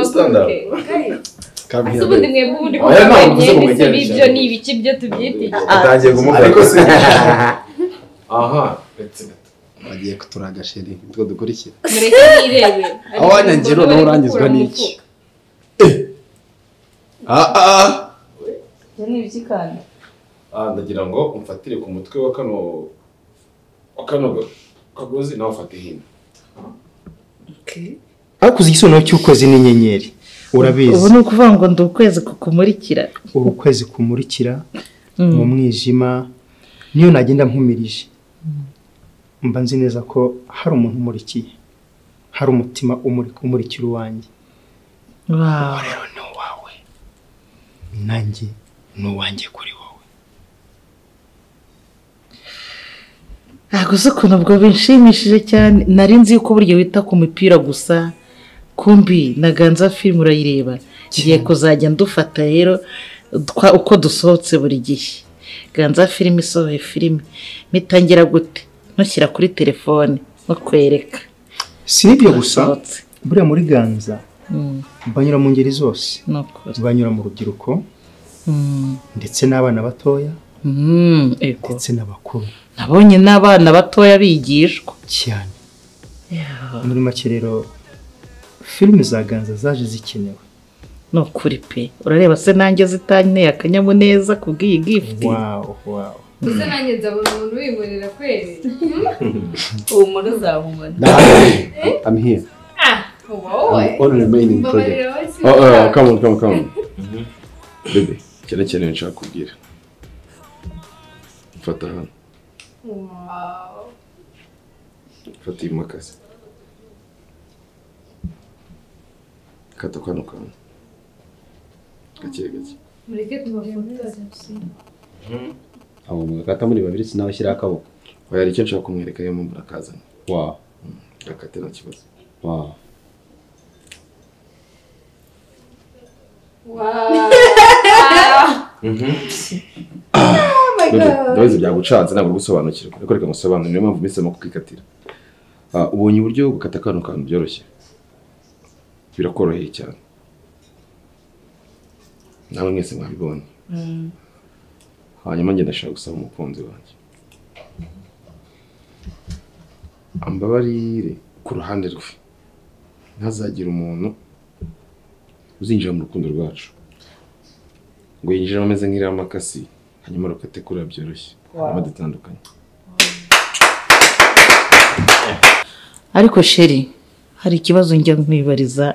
I: Standard.
F: Ese ubundi mwebwe ubundi
I: Oya, ntabwo
F: kuvuga
I: uvuze ngo
F: mwene se
I: mwegerane
F: b'ibyo
I: cyane.
F: ni ibiki byo tubyitiye
I: utangiye kumubwira
H: ariko si aha uretse gato bagiye kuturaga sheri nitwo dukurikira
F: mureke nirebe
H: aho wanyangiye noneho urangizwa n'iki ah ah
G: ibyo ni ibikikanda
C: ah, ndagira ngo umfatire ku mutwe wa kano wa kano kagozi nawe ufate hino
E: ariko uzi igisobanuro cy'ukwezi n'inyenyeri
D: ubu
E: urabizi
D: ni ukuvuga ngo ndi ukwezi kukumurikira
E: ukwezi kumurikira
D: Mm.
E: mu mwijima niyo nagenda mpumirije mba nzi neza ko hari umuntu umurikiye hari umutima umuri- umurikira uwanjye
D: Wow.
E: rero ni uwawe nanjye ni uwanjye kuri wowe
D: ntabwo uzi ukuntu ubwo binshimishije cyane nari nzi yuko burya wita ku mipira gusa kumbi na ganza filime urayireba ngiye kuzajya ndufata rero twa- uko dusohotse buri gihe ganza filime isohoye filime mitangira gute ntushyira kuri telefone no kwereka
E: si ibyo gusa
D: Dusohotse.
E: buriya muri ganza
D: Mm,
E: banyura mu ngeri zose
D: ni ukuri
E: banyura mu rubyiruko
D: Mm,
E: ndetse n'abana batoya
D: mm, ego.
E: ndetse n'abakuru
D: nabonye n'abana batoya bigishwa
E: cyane muri make rero filime za ganza zaje zikenewe
D: ni ukuri pe urareba se nanjye zitanteye akanyamuneza kubw'iyi gifuti
E: wawu wawu
F: uze nanjye nzabona umuntu wimurira kweri
G: humura uzahumura
H: I'm here.
F: ah uba wowe
H: I'm on remaining project.
F: mbabarira wowe si
C: oh, oh, come on, come on, come on. Bebe, cyane cyane nshaka kubwira. Fata hano,
F: Wow.
C: fata iyi makasi. Kata kano kantu. Gake gake.
F: mureke tubafunze
H: abo mugakata muri babiri sinabashyiraho akaboko
C: Oya, hari icyo nshaka kumwereka yo mpamvu nakazanye.
H: wa
C: Gakate nta kibazo.
H: wa
F: Wow.
C: Bebe, ndabizi byagucanze ntabwo uri gusobanukirwa. Ariko reka ngusobanurire niyo mpamvu mpisemo kukikatira. Ah, ubonye uburyo bwo gukata kano kantu byoroshye. Birakoroheye cyane. Nawe mwese mwabibonye. hanyuma njye ndashaka gusaba umukunzi wanjye ambabarire ku ruhande rwe ntazagire umuntu uzinjira mu rukundo rwacu ngo yinjiremo ameze nk'iriya makasi hanyuma rukate kuriya byoroshye hanyuma dutandukanye
D: ariko sheri hari ikibazo njya nkwibariza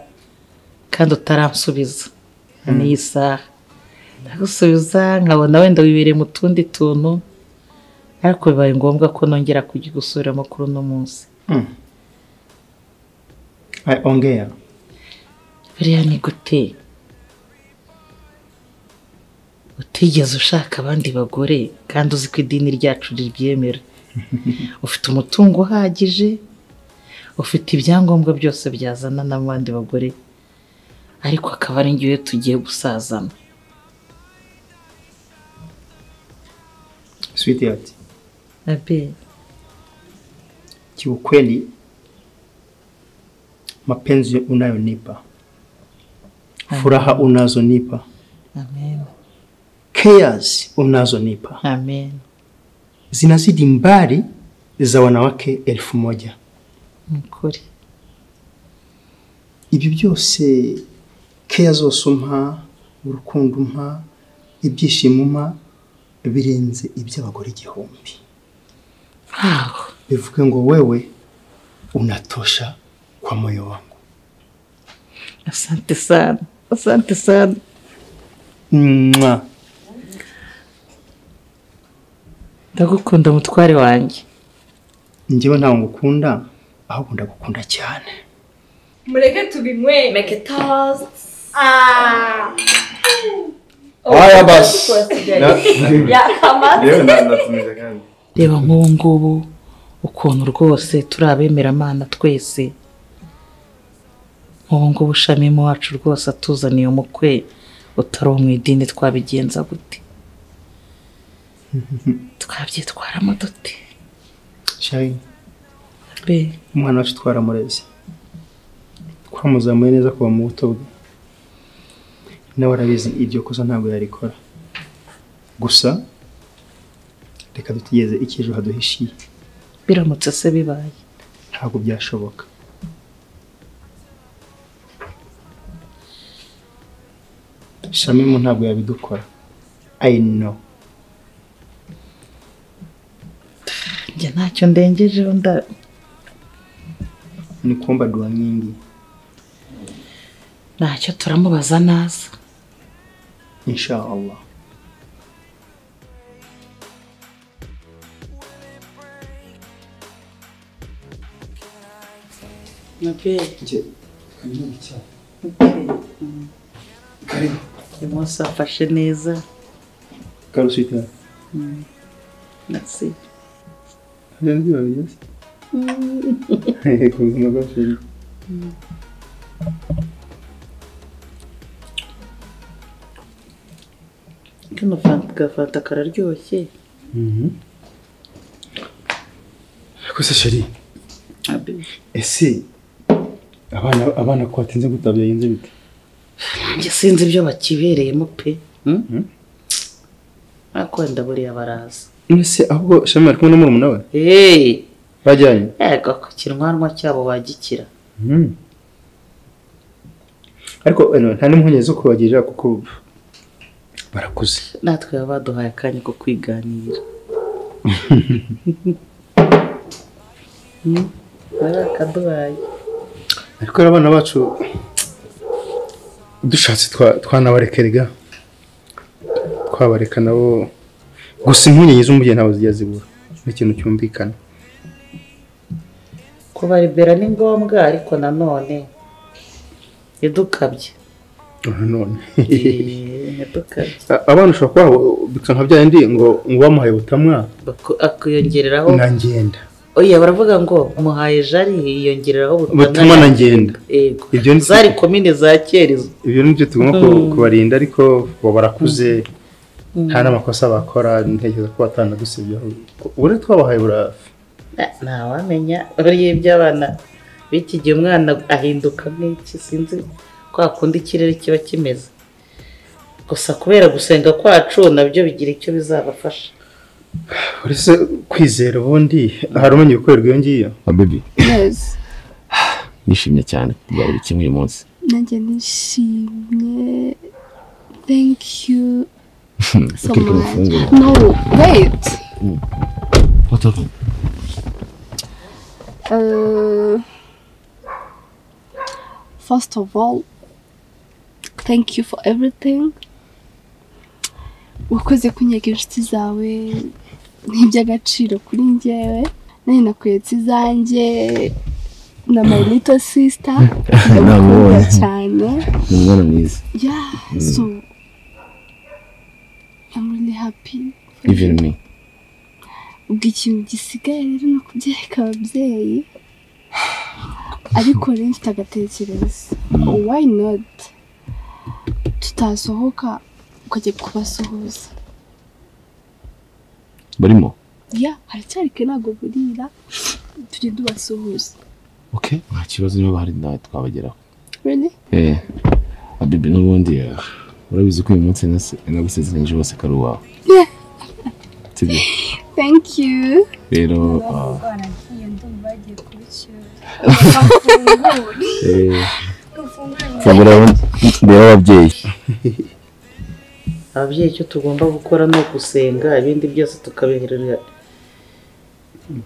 D: kandi utaransubiza n'iyi saha ndagusubiza nkabona wenda wibereye mu tundi tuntu ariko bibaye ngombwa ko nongera kujya gusubiramo kuri uno munsi
E: Ay, ongera
D: buriya ni gute utigeze ushaka abandi bagore kandi uzi ko idini ryacu ribyemera ufite umutungo uhagije ufite ibyangombwa byose byazana n'abandi bagore ariko akaba ari ngewe tugiye gusazana
E: sweetheart
D: abe
E: kiukweli mapenzi unayonipa furaha unazonipa
D: amen
E: cares unazonipa
D: amen
E: zinazidi mbali za wanawake elfu moja
D: ni ukuri
E: ibyo byose care zose umpa urukundo umpa ibyishimo umpa birenze iby'abagore igihumbi
D: aho
E: bivuge ngo wewe unatosha kwa moyo wangu
D: asante sana asante sana
E: Mwah.
D: ndagukunda mutware wanjye
E: njyewe ntawe ngukunda ahubwo ndagukunda cyane
F: mureke tubimwe
G: make toast
F: ah
I: aya basi
G: yakamata
I: yewe na- natumije kandi
D: reba nk'ubu ngubu ukuntu rwose turi abemeramana twese nk'ubu ngubu ushamimo wacu rwose atuzaniye umukwe utari uwo mu idini twabigenza gute twabyitwaramo dute
E: shayi
D: be
E: umwana wacu twaramureze twamuzamuye neza kuva mu buto bwe nawe arabizi iryo kosa ntabwo yarikora gusa reka dutegereze icy'ejo haduhishiye
D: biramutse se bibaye
E: ntabwo byashoboka shamimu ntabwo yabidukora i know
D: njye ntacyo ndengejeho nda
E: ni kumba duwa nyingi
D: ntacyo turamubaza naza
E: insha allah
D: uyu munsi wafashe neza
E: karusita
D: nasi
E: ku buzima bwacu
D: kano fanta gafanta kararyoshye
E: gusa sheri
D: abe
E: ese abana abana ko batinze gutaha byagenze bite
D: njye sinzi ibyo bakibereyemo pe ariko wenda buriya baraza
E: ese ahubwo shami ari kumwe na murumuna we
D: eee
E: bajyanye
D: yego ku kinwanwa cyabo bagikira
E: ariko ano, nta n'impungenge zo kubagira kuko barakuze
D: natwe baba baduhaye akanya ko kwiganira Hmm? barakaduhaye
E: ariko rero abana bacu dushatse twa- twanabareka erega twabareka nabo gusa impungenge z'umubyeyi ntabwo zijya zibura ni ikintu cyumvikana
D: kubaribera ni ngombwa ariko nanone ntidukabye
E: nanone
D: Eh, ntidukabye
E: A- abana ushobora kubaha bika nka bya yindi ngo ngo bamuhaye ubutamwa
D: Baku- akiyongereraho
E: na ngenda
D: oya baravuga ngo umuhaye jari yiyongereraho
E: ubutamwa na ngenda
D: yego
E: ibyo ni
D: zari komine za kera izo
E: ibyo ni byo tugomba ku- kubarinda ariko bo barakuze nta n'amakosa bakora ntekereza ko batanadusibyeho ubundi twabahaye burafi
D: Na- ntawamenya buriya iby'abana b'iki gihe umwana ahinduka nk'iki sinzi kwa kundi ikirere kiba kimeze gusa kubera gusenga kwacu nabyo bigira icyo bizabafasha
E: uretse kwizera ubundi hari umenya ibikorerwa iyo ngiyo
C: abebi
B: neza
C: nishimye cyane kubwa buri kimwe uyu munsi
B: nanjye nishimye thank you so
C: Ukiri ku
B: much
C: mafunguro.
B: no wait
C: What happened?
B: uh, first of all thank you for everything wakoze kunyega inshuti zawe n'iby'agaciro kuri njyewe nanjye nakweretse izanjye na my little sister ndagukunda
C: Nabonye.
B: cyane
C: Ni umwana mwiza.
B: Yeah, so I'm really happy.
C: Even me.
B: Ubwo ikintu gisigaye rero ni ukubyereka ababyeyi, ariko rero mfite agatekerezo. Why not? Tutasohoka ukajya kubasuhuza.
C: Barimo?
B: Yeah, haracyari kare ntabwo burira, tujye tubasuhuza.
C: Okay. Nta kibazo niba bahari nawe twabageraho.
B: Really?
C: Eh. Abibi n'ubundi eh, urabizi ko uyu munsi nase- nagusezeranyije wose ko ari uwawe. Sibyo?
B: Thank you.
C: Rero ah,
F: baragiye ndumva bagiye kubicyura
C: eh
F: dufungure
C: fungura ndeba ababyeyi.
D: ababyeyi icyo tugomba gukora ni ugusenga ibindi byose tukabiherera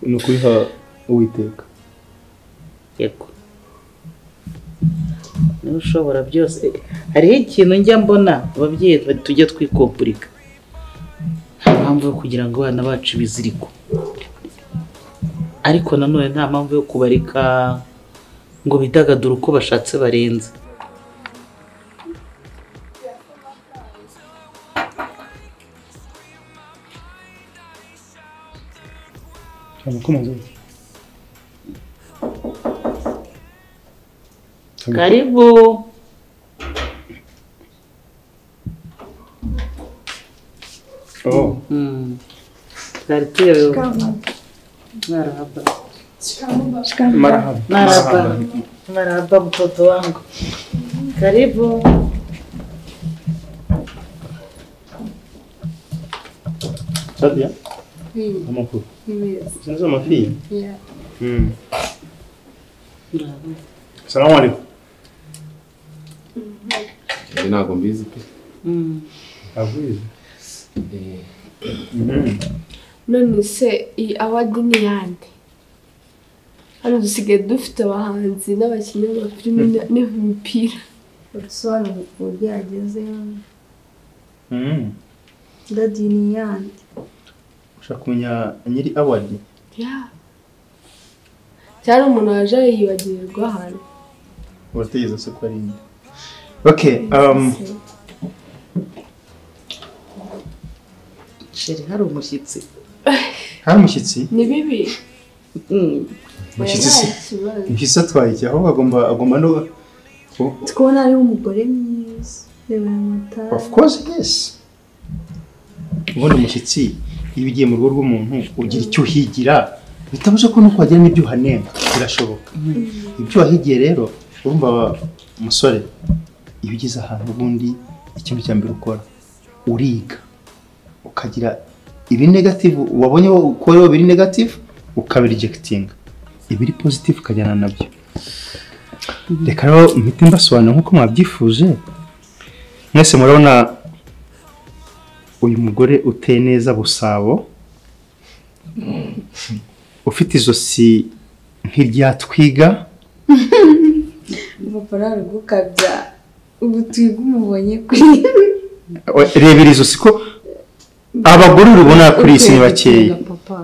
E: ni ukubiha uwiteka
D: yego niba ushobora byose hariho ikintu njya mbona ababyeyi tujya twikompurika nta mpamvu yo kugira ngo abana bacu bizirikwe ariko nanone nta mpamvu yo kubareka ngo bidagadure uko bashatse barenze
E: ntabwo ukomaze
D: Karibu.
E: Oh.
D: Mm. Twari tuyobewe. Marahaba.
E: Marahaba.
D: Marahaba. Marahaba mtoto wangu. Karibu.
E: Sadia. Amakuru. Zino z'amafi?
F: Yeah.
E: Mm. Salamu alaikum.
C: njye ntabwo mbizi pe
D: Mm.
E: Avuye.
C: Eh,
B: none se iyi awadi ni iyande hano dusigaye dufite abahanzi n'abakinnyi b'amafilime na- n'imipira
G: urusobanuro ku buryo yagezeho
E: Mm.
G: dadi ni yandi
E: Ushaka kumenya nyiri award?
B: Yeah. cyari umuntu waje yibagirwa ahantu
E: Urategereza se ko ari inde? Okay, um,
D: Sheri hari umushyitsi.
E: hari umushyitsi?
B: ni bibi
D: Mm.
E: Umushyitsi se? Umushyitsi atwaye iki? Ahubwo agomba agomba no Oh,
G: tukabona hariho umugore mwiza reba aya matara
E: Of course, yes. Ubundi umushyitsi iyo ugiye mu rugo rw'umuntu ugira icyo uhigira bitabuze ko nuko wagira n'ibyo uhanenga birashoboka ibyo wahigiye rero urumva wa- umusore iyo ugeze ahantu ubundi ikintu cya mbere ukora uriga ukagira ibi negative wabonye ko rero biri negative ukabirijekitinga ibiri positive ukajyana nabyo reka rero mpite mbasobanura nk'uko mwabyifuje mwese murabona uyu mugore uteye neza busabo ufite izosi nk'iryatwiga
F: Papa nawe gukabya ubu twiga umubonye kuri
E: rebera izosi ko abagore uribona kuri iyi si ni bakeya
F: papa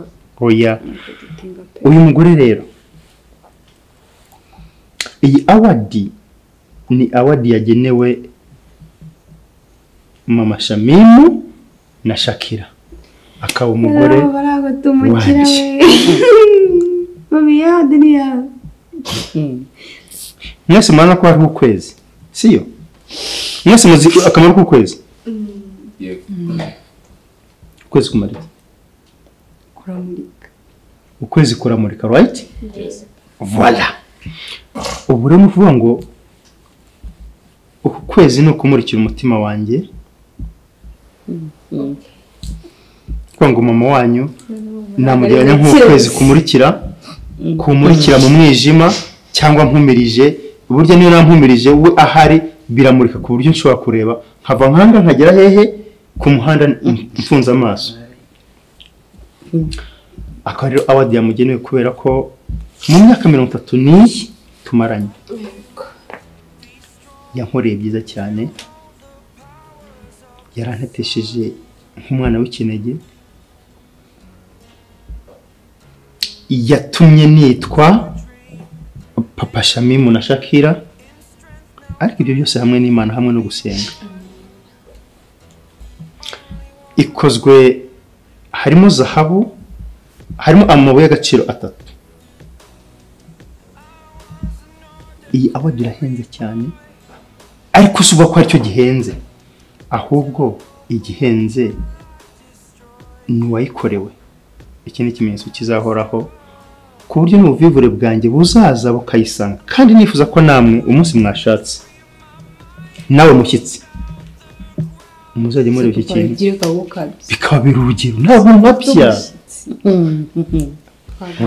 E: oya uyu mugore rero iyi awadi ni awadi yagenewe mama shamimu na shakira akaba umugore
F: barabatumukira
E: wanjye.
F: mami yandi ni yawe
D: Mm.
E: mwese murabona ko hariho ukwezi siyo mwese muzi akamaro k'ukwezi
C: yego.
E: ukwezi kumara iki
F: kuramurika
E: ukwezi kuramurika right voila ubu rero ni ukuvuga ngo uku kwezi ni ukumurikira umutima wanjye
D: Mm.
E: kuvuga ngo mama wanyu namujyanye nk'ukwezi kumurikira kumurikira mu mwijima cyangwa nkumirije burya niyo nampumirije we ahari biramurika ku buryo nshobora kureba nkava nkanga nkagera hehe ku muhanda mfunze amaso akaba rero awadi yamugenewe kubera ko mu myaka mirongo itatu n'iyi tumaranye yankoreye byiza cyane yarantetesheje nk'umwana w'ikinege yatumye nitwa papa shamimu na shakira ariko ibyo byose hamwe n'imana hamwe no gusenga ikozwe harimo zahabu harimo amabuye y'agaciro atatu iyi awadi irahenze cyane ariko si uvuga ko aricyo gihenze ahubwo igihenze ni uwayikorewe iki ni ikimenyetso kizahoraho ku buryo n'ubuvivure bwanjye buzaza bukayisanga kandi nifuza ko namwe umunsi mwashatse nawe mushyitsi muzajya mureba iki kintu
F: urubyiruko gukabya
E: bikaba biri urugero ntabwo mapya
D: Mm. Mm.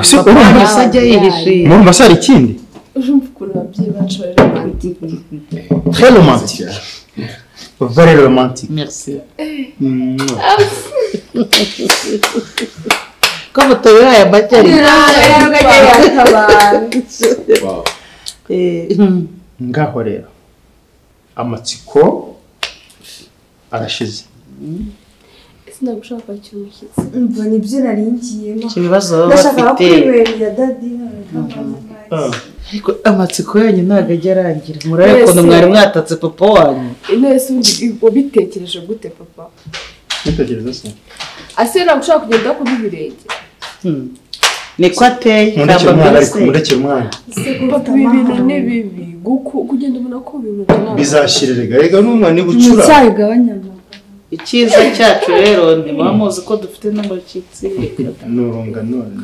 E: Ese
D: Papa
E: urumva
D: yahise ajya yihishe.
E: murumva se hari ikindi
B: urumva ukuntu ababyeyi bacu bari romantique
E: très romantique very romantique
D: Merci.
E: Mwah.
D: Kama tuyobewe aya majyari.
C: Wow.
D: Eh, mm.
E: ngaho rero amatsiko arashize
B: sinagushaka kwakira umushyitsi
F: mva nibyo narindiyemo
D: Ikibazo baba
F: ndashaka
D: bafite.
F: kwiberera dadi
D: Ariko amatsiko yanyu ntabwo ajya arangira. Murabe ukuntu mwari mwatatse papa wanyu.
B: intebe ubundi wabitekereje gute papa
E: nitegereza se
B: ase nagushaka kugenda ku birenge
D: Mm. niko ateye
E: mundekere
D: ntabwo
E: umwana ariko
D: mbese
E: mundekere umwana
B: papa ibi bintu ni bibi guku- kugenda ubona ko bimugana
E: bizashirerega rega n'umwana ibucura
G: nticyagabanya amagambo
D: icyiza cyacu rero ni muba muzi ko dufite n'abashyitsi
E: nurunga none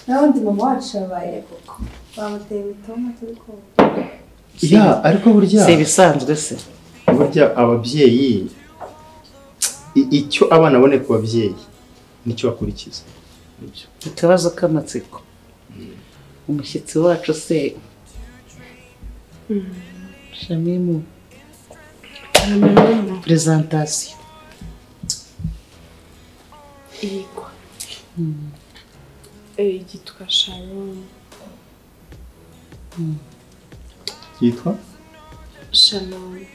G: n'abandi mama wacu yabaye koko bamuteye imitoma turi kumva
E: ya ariko burya
D: si ibisanzwe se
E: burya ababyeyi i- icyo abana babone ku babyeyi nicyo bakurikiza Nibyo.
D: akabazo k'amatsiko umushyitsi wacu se shamimu perezantasiyo
B: irigwa Eh, yitwa sharon
E: yitwa
B: sharon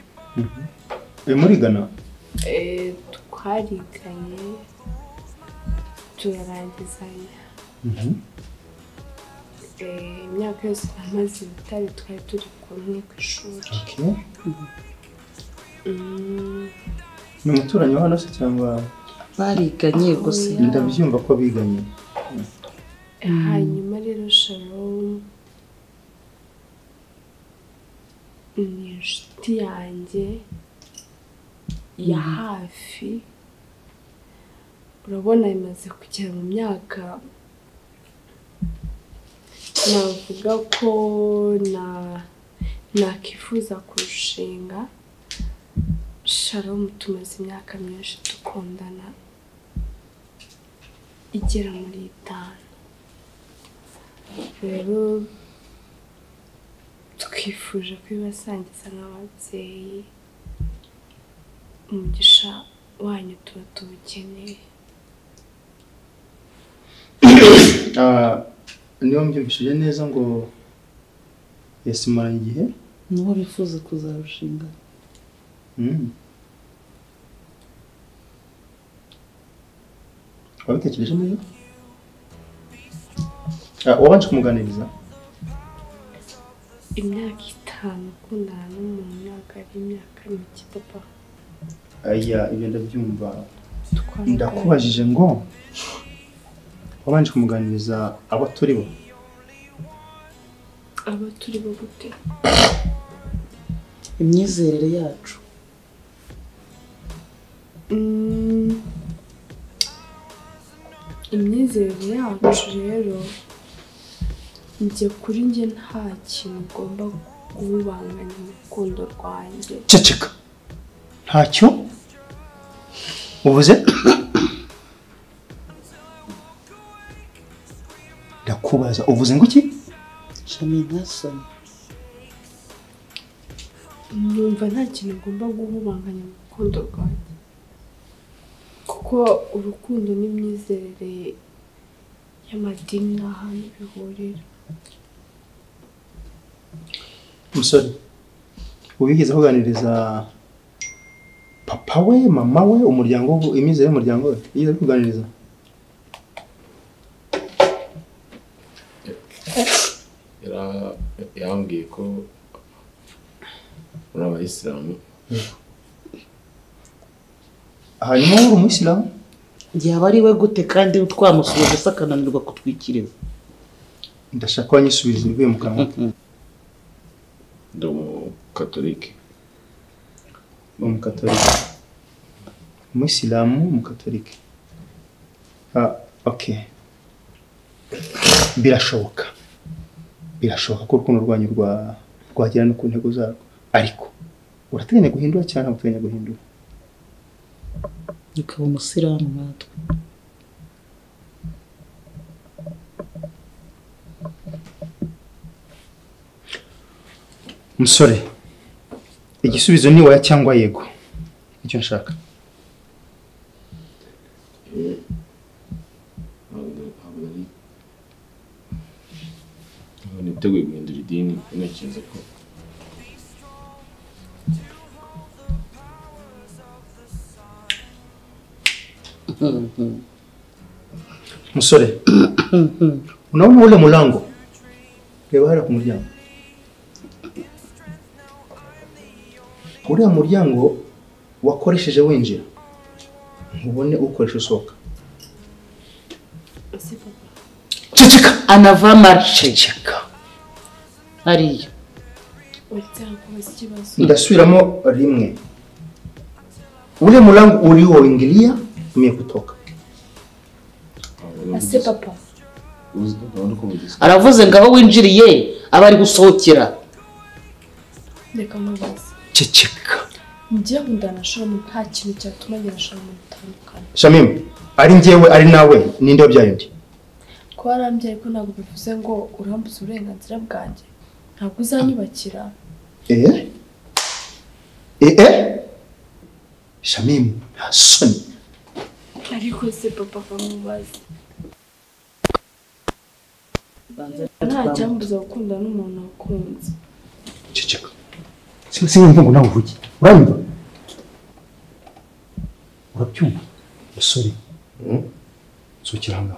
E: uyu murigana
B: Eh, twariganye turarangizanya Eh, imyaka yose namaze i butare twari turi kumwe ku ishuri
E: Okay.
B: Mm,
E: ni umuturanyi wa hano se cyangwa
D: bariganye gusa
E: ndabyumva ko biganye
B: hanyuma rero sharon ni inshuti yanjye ya hafi urabona imaze kugera mu myaka navuga ko na nakifuza kurushinga sharon tumaze imyaka myinshi dukundana igera muri itanu rero twifuje kubibasangiza nk'ababyeyi umugisha wanyu tuba tuwukeneye
E: Ah, niba mbyumvishije neza ngo yasimaranye igihe
D: n'uwo bifuza kuzarushinga
E: Mm. wabitekereje neza Ah, wabanje kumuganiriza
B: imyaka itanu ukundana n'umuntu ntabwo ari imyaka mike papa
E: aya ibyo ndabyumva
B: twaraganiriye.
E: ndakubajije ngo wabanje kumuganiriza abo turi bo
B: aba turi bo gute
D: imyizerere yacu
B: Mm. imyizerere yacu rero njye kuri njye nta kintu ugomba guhubanganya mu rukundo rwanjye
E: ceceka ntacyo ubuze ndakubaza uvuze ngo iki
D: shami ntasoni
B: numva nta kintu ugomba guhubanganya mu rukundo rwanjye kuko urukundo n'imyizerere y'amadini nta hantu bihurira
E: umusore ubigeze kuganiriza papa we mama we umuryango we imyizere y'umuryango we yigeze kuganiriza
C: Yara- yambwiye ko muri abayisilamu
E: hanyuma wowe uri umuyisilamu
D: yaba ari we gute kandi twamusuye gusa akananirwa kutwikiriza
E: ndashaka wanyisubiza ibivuye mu kanwa
C: ndi umukatorike
E: ni umukatolika umuyisilamu umukatolika ah, okay birashoboka birashoboka ko urukundo rwanyu rwa rwagera no ku ntego zarwo ariko urateganya guhindura cyangwa ntabwo uteganya guhindura
D: ukaba umusiramu natwe
E: musore igisubizo ni oya cyangwa yego icyo nshaka
C: ntabwo nari ntabwo niteguye guhindura idini ntekereza ko
E: Musore, unaona ule mlango? Reba hara ku muryango. Uriya muryango wakoresheje winjira ntubone ukoresha usohoka
D: ceceka anava marishe hariya
B: kubaza ikibazo
E: ndasubiramo rimwe ule mlango ulioingilia umekutoka
B: ase papa
D: aravuze ngo aho winjiriye aba ari gusohokera
B: reka mubaze
E: ceceka
B: njye ngo ndanashora mu nta kintu cyatuma ndanashora mu bitandukanye
E: shamim ari njyewe ari nawe ninde wabyaye undi
B: kuba arambye ariko ntabwo bivuze ngo urambuze uburenganzira bwanjye ntabwo uzanyubakira
E: ee ee shamim nta soni
B: ariko se papa bamubaze nta
D: Ntacyambuza.
B: cyambuza gukunda n'umuntu wakunze
E: ceceka sinumva ngo nawe uvuge uranyumva urabyumva musore nsohokera hano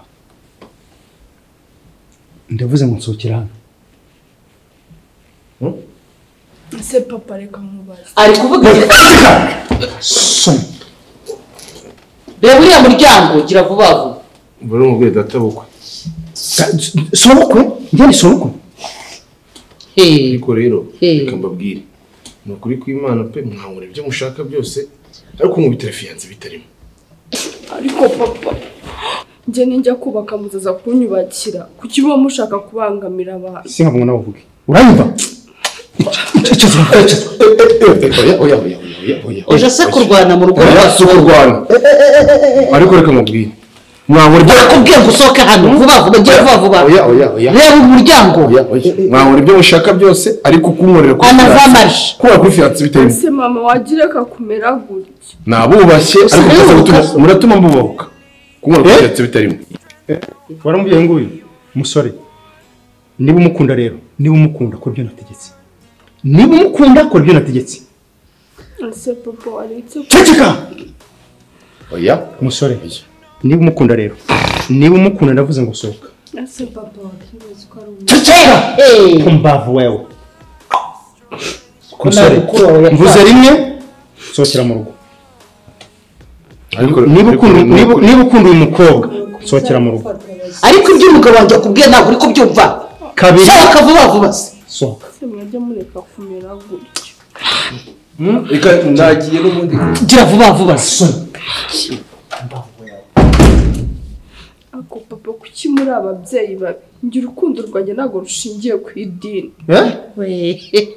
E: ndavuze ngo nsohokera hano
B: ese papa reka mubaze
D: ari kuvuga ati,
E: soni
D: reba uriya muryango gira vuba vuba
C: buri mu bwira data bukwe
E: sorokwe njye ni sorokwe
D: Hey,
C: ariko rero
D: Hey.
C: reka mbabwire ni ukuri kw'imana pe mwabona ibyo mushaka byose ariko nkubitira fiyanse bitarimo
B: ariko papa njye nijya kubaka muzaza kunyubakira kuki uba mushaka kubangamira abantu
E: singa ngo nawe uvuge uranyumva ceceka ceceka
C: oya oya oya oya oya
D: uje se kurwana mu rugo rwa
C: si ukurwana ariko reka mubwire mwabona ibyo
D: barakubwiye ngo usohoke hano vuba vuba gira vuba vuba
C: oya oya oya
D: reba umuryango
C: oya oya mwabona ibyo mushaka byose ariko kunkorera kuri
D: Anava marche.
C: kubaka kuri fiyanse bitarimo
B: ese mama wagireka kumera gutya
C: ni abubashye ariko mutaza gutuma muratuma mubahuka kunkorera kuri
E: Eh?
C: fiyanse bitarimo
E: waramubwiye nguyu musore niba umukunda rero niba umukunda kora ibyo nategetse niba umukunda kora ibyo nategetse
B: ese papa waretse
E: ceceka
C: oya
E: umusore niba umukunda rero niba umukunda ndavuze ngo sohoka
B: ese papa wakibaza ko ari umuntu
E: ceceka
D: Hey.
E: kumbavu wewe
D: nta
E: umusore
D: mukuru wawe yashaka.
E: mvuze rimwe sohokera mu rugo
C: ariko
E: niba
C: ariko
E: ukunda
C: ni
E: niba-
C: ukuri.
E: niba ukunda uyu mukobwa sohokera mu rugo
D: ariko ibyo umugabo wanjye akubwiye ntabwo uri kubyumva
E: kabiri
D: sohoka vuba vuba se
E: sohoka
B: ese murajya mureka kumera gutya
H: reka nagiye n'ubundi
D: gira vuba vuba se
B: ariko papa kuki muri ababyeyi babi njye urukundo rwanjye ntabwo rushingiye ku idini
E: eh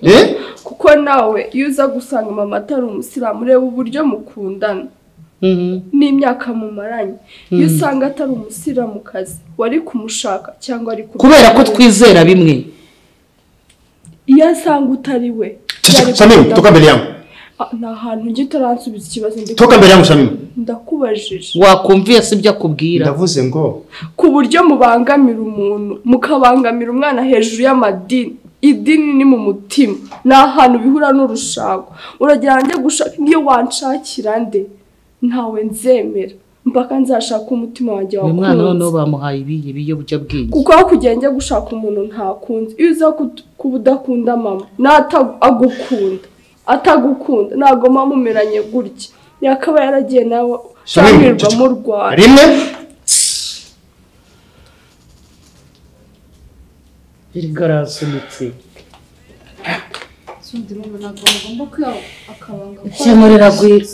E: eh
B: kuko nawe iyo uza gusanga mama atari umusilamu reba uburyo mukundana n'imyaka mumaranye iyo usanga atari umusilamukazi wari kumushaka cyangwa ari ku
D: kubera ko twizera bimwe
B: iyo asanga utari we
E: ceceka samim toka mbele yangu
B: Ah, ni ahantu njye utaransubiza ikibazo ndi-
E: toka mbele yangu samim
B: ndakubajije
D: wakumviye se ibyo akubwira
E: ndavuze ngo
B: ku buryo mubangamira umuntu mukabangamira umwana hejuru y'amadini idini ni mu mutima ni ahantu bihura n'urushago uragira njye gushaka iyo wanshakira nde ntawe nzemera mpaka nzashaka umutima wanjye
D: uyu mwana noneho
B: wakunze
D: bamuhaye ibiyi biyobyabwenge
B: kuko aho kugira njye gushaka umuntu ntakunze iyo uza kut- kuba udakunda mama n'atagukunda atagukunda ntabwo mama umeranye gutya yakaba yaragiye nawe
E: Shamim,
B: ushyamirwa
E: ceceka.
B: mu rwanda
E: rimwe
D: erega arasunitse
G: Sundi rero ntabwo bagomba kwiha akabanga
D: ikemurira agwira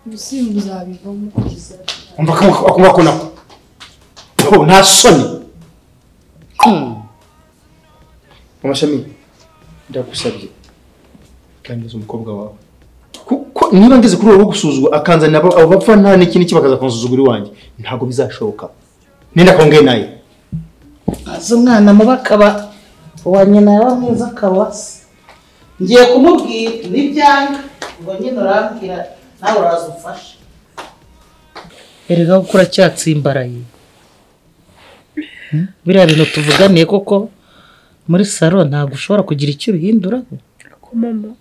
G: ubusimba uzabivamo kugeza
E: umva ko akumva ko nako Oh, nta soni amashami ndagusabye kangiza umukobwa wawe kuko niba ngeze kuri ubu gusuzugura akanzanira abo abo bapfa nta n'ikindi iki bakaza kunsuzugura iwanjye ntabwo bizashoboka nenda kongeye naye
D: maze umwana mubi akaba uwa nyina yaba mwiza akaba se ngiye kumubwira n'ibyanga ngo nyine urambwira nawe uraza umfashe erega ko uracyatsimbaraye Hmm? biriya bintu tuvuganiye koko muri salo ntabwo ushobora kugira icyo ubihinduraho
B: ko mama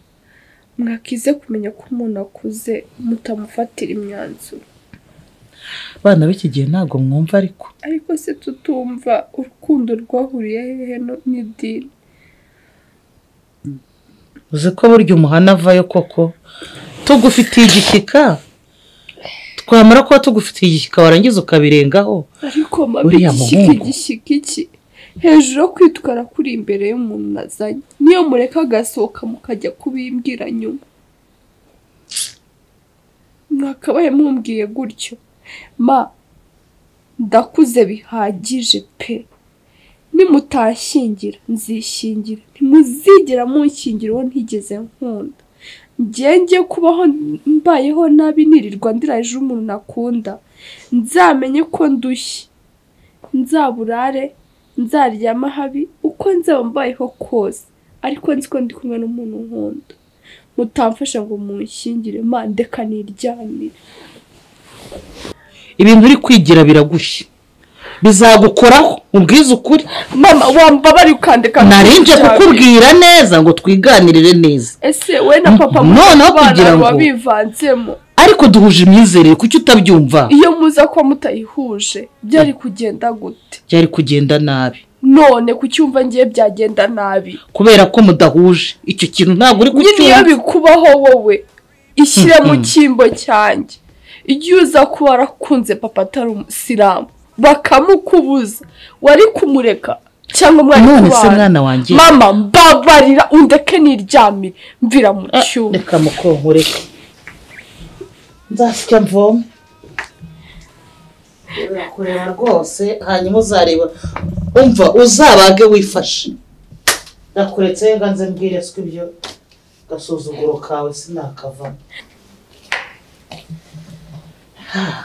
B: mwakize kumenya ko umuntu akuze mutamufatira imyanzuro
D: abana b'iki gihe ntabwo mwumva ariko
B: ariko se tutumva urukundo rwahuriye hehe no n'idini
D: uzi ko burya umuhana avayo koko tugufitiye igishyika twamara kuba tugufitiye igishyika warangiza ukabirengaho
B: ariko mama
D: Uriya
B: igishyika
D: muhungu.
B: igishyika iki hejuru yo kwitwara kuri imbere y'umuntu nazanye niyo mureka agasohoka mukajya kubimbwira nyuma mwakabaye mumbwiye gutyo ma ndakuze bihagije pe nimutashyingira nzishingira ntimuzigera munshingira uwo ntigeze nkunda njye njye kubaho mbayeho nabi nirirwa ndiraje umuntu nakunda nzamenye ko ndushye nzaburare nzaryama habi uko nzaba mbayeho kose ariko nzi ko ndi kumwe n'umuntu nkunda mutamfasha ngo munshyingire ma ndeka niryamire
D: ibintu uri kwigira biragushye bizagukoraho ubwiza ukuri
B: mama wambabariye ukandeka
D: narinje kukubwira neza ngo twiganirire neza
B: ese we na papa
D: Noneho kugira ngo-
B: wabivanzemo
D: ariko duhuje imyizerere kuki utabyumva
B: iyo muza kuba mutayihuje byari kugenda gute
D: byari kugenda nabi
B: none kucyumva ngiye byagenda nabi
D: kubera ko mudahuje icyo kintu ntabwo uri
B: nyine iyo
D: kucyumva
B: bikubaho wowe ishyire mu cyimbo cyanjye igihe uza kuba warakunze papa atari umusilamu bakamukubuza wari kumureka cyangwa mwari
D: none se
B: kubana.
D: mwana wanjye
B: mama mbabarira undeke niryamire mvira mu
D: Ah,
B: cyumba
D: reka mukonkoreka nzasya mvome urakureba rwose hanyuma uzareba umva uzabage wifashe ndakuretse nga nze mbwire siko ibyo gasuzuguro kawe sinakavamo Ah.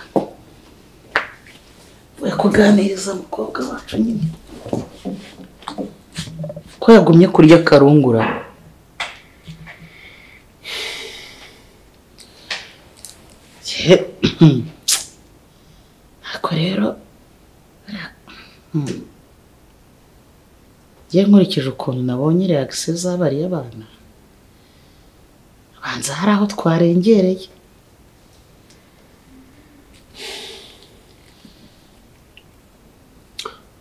D: Ugiye kuganiriza umukobwa wacu nyine ko yagumye kurya akarungura Ako rero Hmm. njye nkurikije ukuntu nabonye reagisiyo z'abariya bana banza hari aho twarengereye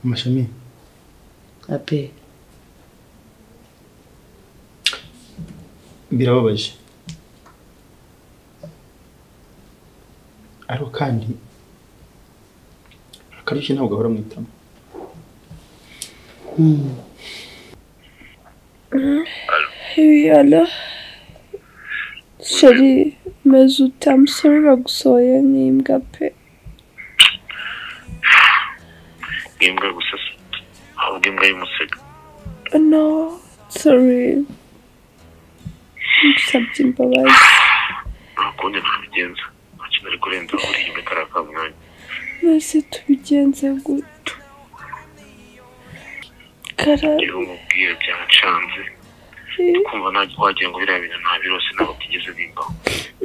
E: amashami
D: abe
E: birababaje ariko kandi akarishye ntabwo ahora mu itama
B: yala sheri meze utamusore bagusohoye n'imbwa pe
J: imbwa gusa se ahubwo imbwa y'umusega
B: no sorry nsabye imbabazi
J: nta kundi nabigenza nta kintu ari kurenza aho uriye imbwa kariya ka mwanya
B: maze tubigenze guto kara
J: iyo umubwira byacanze kumva ntajya wagira ngo biriya bintu nta birose ntabwo byigeze bimbaho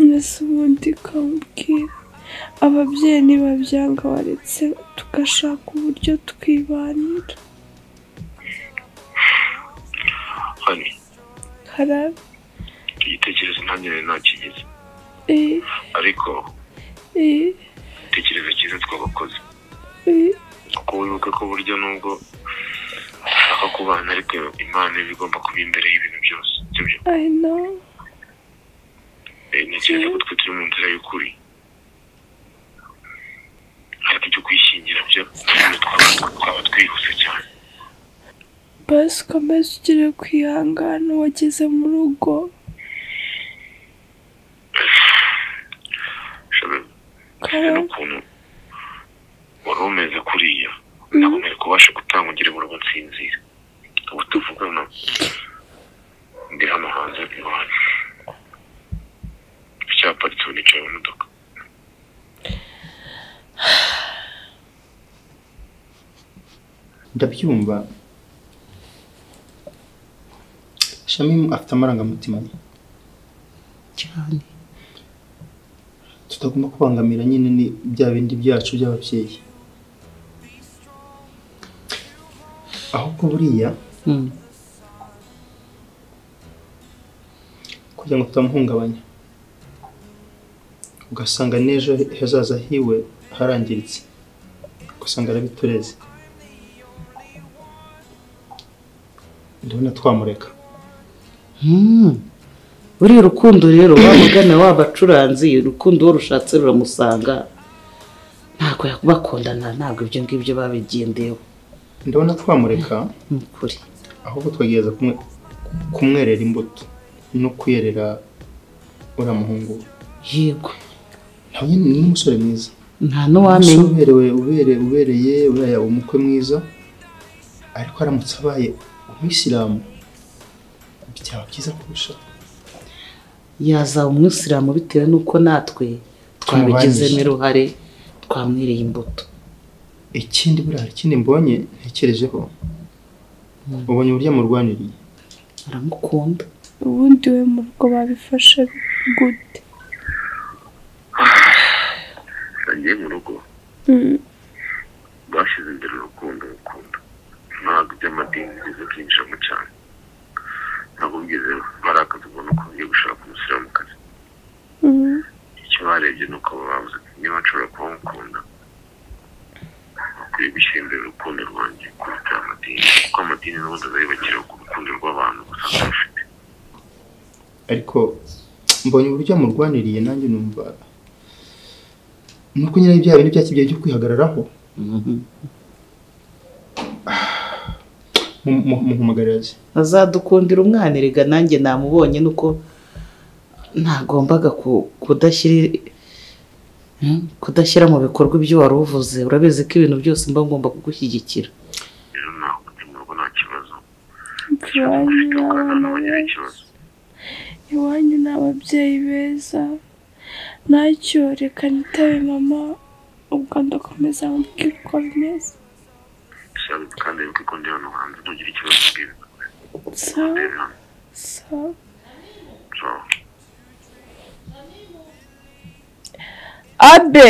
B: mbese ubundi kamubwira ababyeyi ntibabyanga waretse tugashaka uburyo twibanira
J: hani
B: kara
J: igitekerezo ntangirire ntakigeze
B: eh
J: ariko
B: eh
J: igitekerezo cyiza twagakoze
B: eh
J: kuko wibuke ko burya nubwo ushaka kubana ariko imana iba igomba kuba imbere y'ibintu byose sibyo
B: i know
J: Eh, ntekereza ko twe turi mu nzira y'ukuri ariko ibyo kwishingira byo twaba- twaba twihuse cyane
B: basi ukomeze ugere ku ihangane wageze mu rugo
J: shabe
B: kara
J: n'ukuntu wari umeze kuriya ntabwo nari kubasha gutanga ugire mu rugo nsinzira ubu tuvugana ndi hano hanze iwanyu icyaparitse ubu nicaye mu modoka
E: ndabyumva shami afite amarangamutima ye
D: cyane
E: tutagomba kubangamira nyine ni bya bindi byacu by'ababyeyi ahubwo buriya
D: Hmm.
E: kugira ngo tutamuhungabanya ugasanga n'ejo hazaza hiwe harangiritse ugasanga arabitureze ndabona twamureka
D: buriya urukundo rero wamugana wabacuranzi urukundo uwo rushatse ruramusanga ntabwo bakundana ntabwo ibyo ngibyo babigendeyeho
E: ndabona twamureka
D: ukuri
E: ahubwo twagerageza kumwe- kumwerera imbuto no kuyerera uriya muhungu
D: yego
E: nawe ni umusore mwiza
D: nta n'uwamenya
E: Umusore uberewe ubere ubereye uriya umukwe mwiza ariko aramutse abaye umuyisilamu byaba byiza kurusha
D: yazaba umwisilamu bitewe n'uko natwe twabigizemo uruhare twamwereye imbuto
E: ikindi buriya hari ikindi mbonye ntekerejeho ubonye uburyo amurwaniriye
D: aramukunda
K: ubundi we mu rugo babifashe gute
J: agiye mu rugo
K: Mm.
J: bashyize imbere urukundo urukundo ntabwo iby'amadini bigize byinjiramo cyane ntabwo bigeze barakaza ubona uko bagiye gushaka umusilamukazi
K: Mm.
J: icyo barebye ni uko babuze niba nshobora kuba mukunda bakwiye gushyira imbere urukundo rwanjye kuruta amadini kuko amadini n'ubundi azayubakira ku rukundo rw'abantu gusa bafite
E: ariko mbonye uburyo amurwaniriye nanjye numva nuko nyine bya bintu bya kibyeyi byo kwihagararaho muhumugariraze
D: azadukundira umwana erega nanjye namubonye nuko ntagombaga ku- kudashyira Hmm? kudashyira mu bikorwa ibyo wari uvuze urabizi ko ibintu byose mba ngomba kugushyigikira
J: rero nakundi mu rugo nta kibazo
K: iwanyu ni
J: ntabwo
K: abana
J: bagira ikibazo
K: iwanyu ni ababyeyi beza ntacyo reka nitabe mama ubwo ndakomeza mubwire uko bimeze
J: gusa kandi wibuke ko ndi hano hanze ntugire ikibazo bwiwe
K: sawa sawa
J: so
K: abe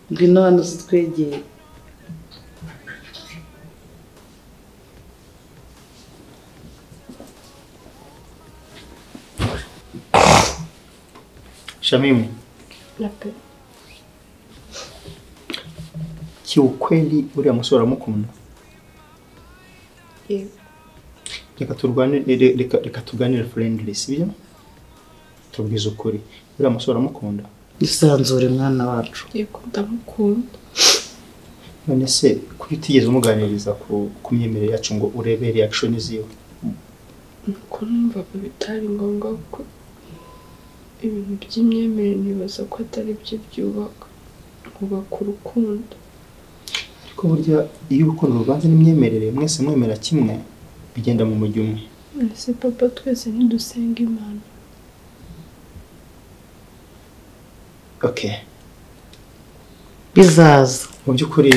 D: ngwino hano zitwegere
E: shamimu kiukweli uriya musore aramukunda reka turwane re- reka reka tuganire friendly sibyo tubwize ukuri uriya musore aramukunda
D: isanzure mwana wacu
B: yego ndamukunda
E: none se kuki utigeze umuganiriza ku ku myemerere yacu ngo urebe reaction ziwe
B: nuko numvaga bitari ngombwa kuko ibintu by'imyemerere nibaza ko atari byo byubaka bubaka urukundo
E: ariko burya iyo urukundo ruvanze n'imyemerere mwese mwemera kimwe bigenda mu mujyi umwe
B: ese papa twese ntidusenga imana
E: okay
D: bizaza
E: mu by'ukuri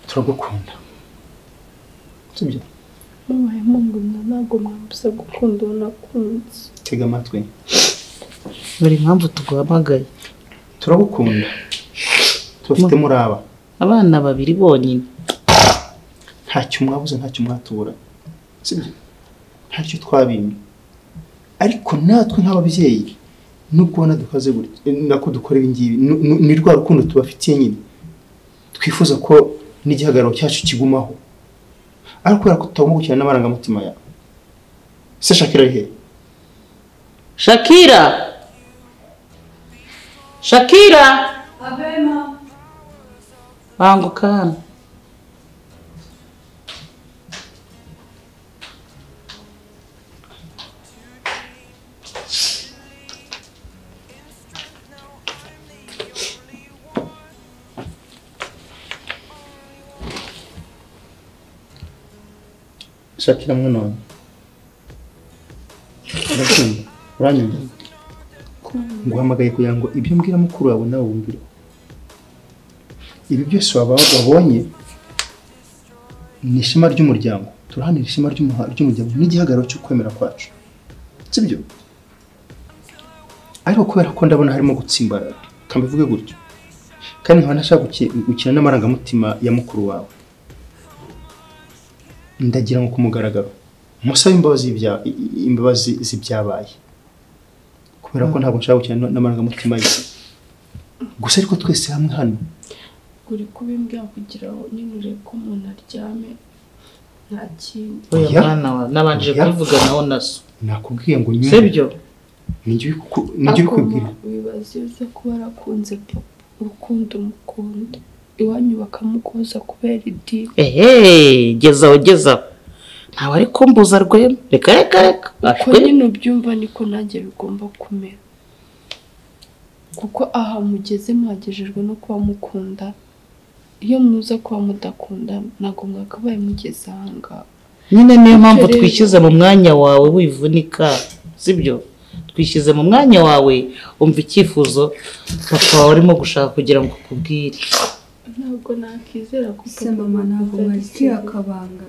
E: turagukunda sibyo
B: mubaye mungumya ntabwo mwambuza gukunda uwo nakunze
E: tega amatwi
D: buri mpamvu tuguhamagaye
E: turagukunda tubafite muraba
D: abana babiri bonyine
E: ntacyo mwabuze ntacyo mwatubura sibyo ntacyo twabimye ariko natwe nk'ababyeyi nubwo ubona dukoze gutya nako dukora ibi ngibi nu- nu- ni rwa rukundo tubafitiye nyine twifuza ko n'igihagararo cyacu kigumaho ariko kubera ko tutagomba gukina n'amarangamutima yawe se shakira ari he
D: shakira shakira banguka hano
E: shakira mwana wanjye urabyumva uranyumva nguhamagaye kugira ngo ibyo mbwira mukuru wawe nawe wumvire ibi byose waba wabonye ni ishema ry'umuryango turahanira ishema ry'umuha- ry'umuryango n'igihagararo cyo kwemera kwacu sibyo ariko kubera ko ndabona harimo gutsimbarara kambivuge gutyo kandi nkaba ntashaka guki- gukina n'amarangamutima ya mukuru wawe ndagira ngo ku mugaragaro musabe imbabazi y'ibya- i- i- imbabazi z'ibyabaye kubera ko ntabwo nshaka gukina n'amarangamutima ye gusa ariko twese hamwe hano
B: uri kubimbwira kugira ngo nyine urebe ko umuntu aryame nta kindi
D: Oya mwana wa nabanje
E: Oya.
D: kubivuga nawe na so
E: nakubwiye ngo nyine
D: sibyo
E: nijye kubwira
B: wibaza iyo uza kuba warakunze papa urukundo umukunda iwanyu bakamukoza kubera idini
D: ehe gezaho gezaho ntawe ari kumbuza rwema reka reka reka
B: uko
D: ashwe
B: nyine ubyumva niko nanjye bigomba kumera kuko aha mugeze mwagejejwe no kuba mukunda iyo muza kuba mudakunda ntabwo mwakabaye mugeze ahangaha
D: nyine niyo
B: Bityo
D: mpamvu
B: rero-
D: twishyize mu mwanya wawe wivunika sibyo twishyize mu mwanya wawe wumva icyifuzo papa wawe arimo gushaka kugira ngo akubwire
B: ntabwo nakizera ko
G: se mama ntabwo mwakiriye akabanga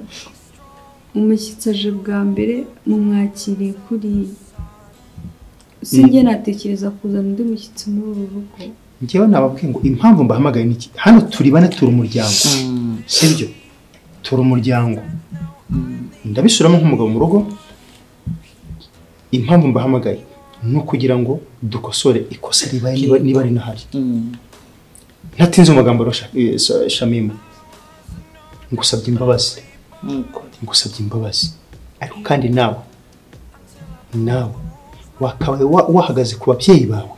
G: umushyitsi aje bwa mbere mumwakiriye kuriya sinjye natekereza kuzana undi mushyitsi muri uru rugo
E: njyewe nababwiye ngo impamvu mbahamagaye ni iki hano turi bane turi umuryango sibyo turi umuryango ndabisubiramo nk'umugabo mu rugo impamvu mbahamagaye ni ukugira ngo dukosore ikosa ribaye niba- niba rinahari ntatinze mu magambo rero Sha- eh, Sha- shamima ngusabye imbabazi ngusabye imbabazi ariko kandi nawe nawe wakabaye wa- wahagaze ku babyeyi bawe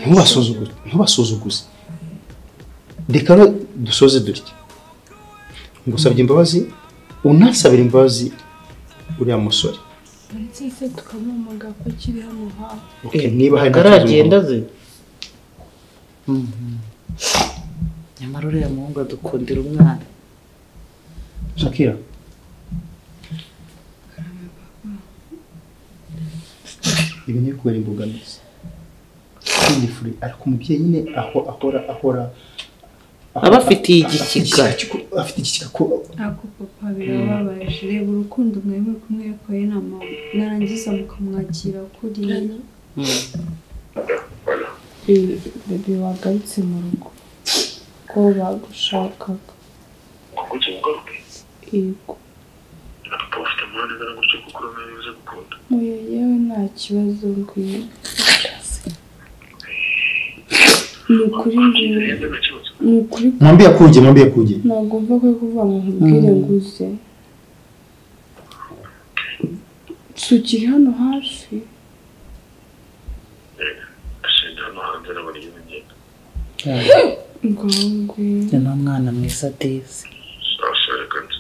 E: ntubasuzuguze ntubasuzuguze reka rero dusoze dutya ngusabye imbabazi unasabire imbabazi uriya musore
B: ndetse se tukamwamaga ko akiri hano hafi
E: Okay, niba hari
D: ataragenda ze nyamara uriya muhungu adukundira umwana
E: shakira ibi ni kubera imbogamizi Feel free. ariko umubyeyi nyine aho ahora ahora
D: Aba afitiye igikiga.
E: afite igikiga ko
G: ako papa birababaje reba urukundo mwemwe kumwekoye na mama narangiza mukamwakira kuriya
B: bebe wagarutse mu rugo ko bagushakaga
J: kuki ugaruke
B: yego
J: na papa ufite amahane angana gutyo kuko uramenye uzi gukunda
B: muyo yewe nta kibazo ngwino ni ukuri ngwino ni ukuri
E: mwambie akuje mwambie akuje
B: ntabwo mva ko kuvuga ngo nkubwire ngo uze si ukiri hano hafi
J: ashinja hano hanze n'abona iyo bigenda
B: ngaho ngwino
D: ni umwana mwiza dezi
J: ashyira kandi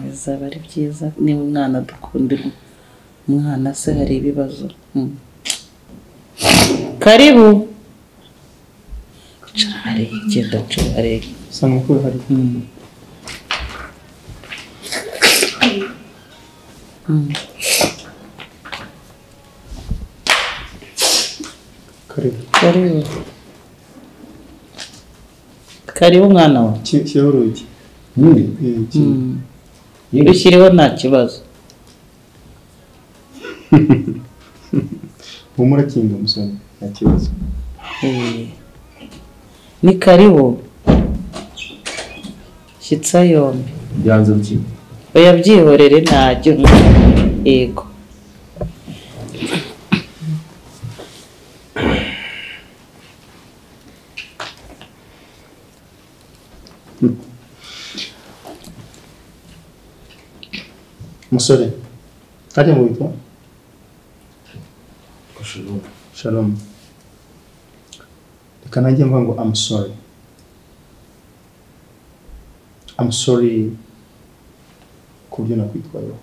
D: bizaba ari byiza niba umwana adukundira umwana se hari ibibazo Mm. karibu icara harega genda nshobe harega
E: usanga ko hari karibu
D: karibu karibu mwana wa
E: kiriho urugi
D: rushyiriho nta kibazo
E: humura kinga umusore nta kibazo
D: Eh. ni karibu shyitsa yombi
I: byanze biki
D: oya byihorere ntajya yego
E: umusore hariya mu bitwa shalom reka nanjye mva ngo I'm sorry I'm sorry ku byo nakwitwayeho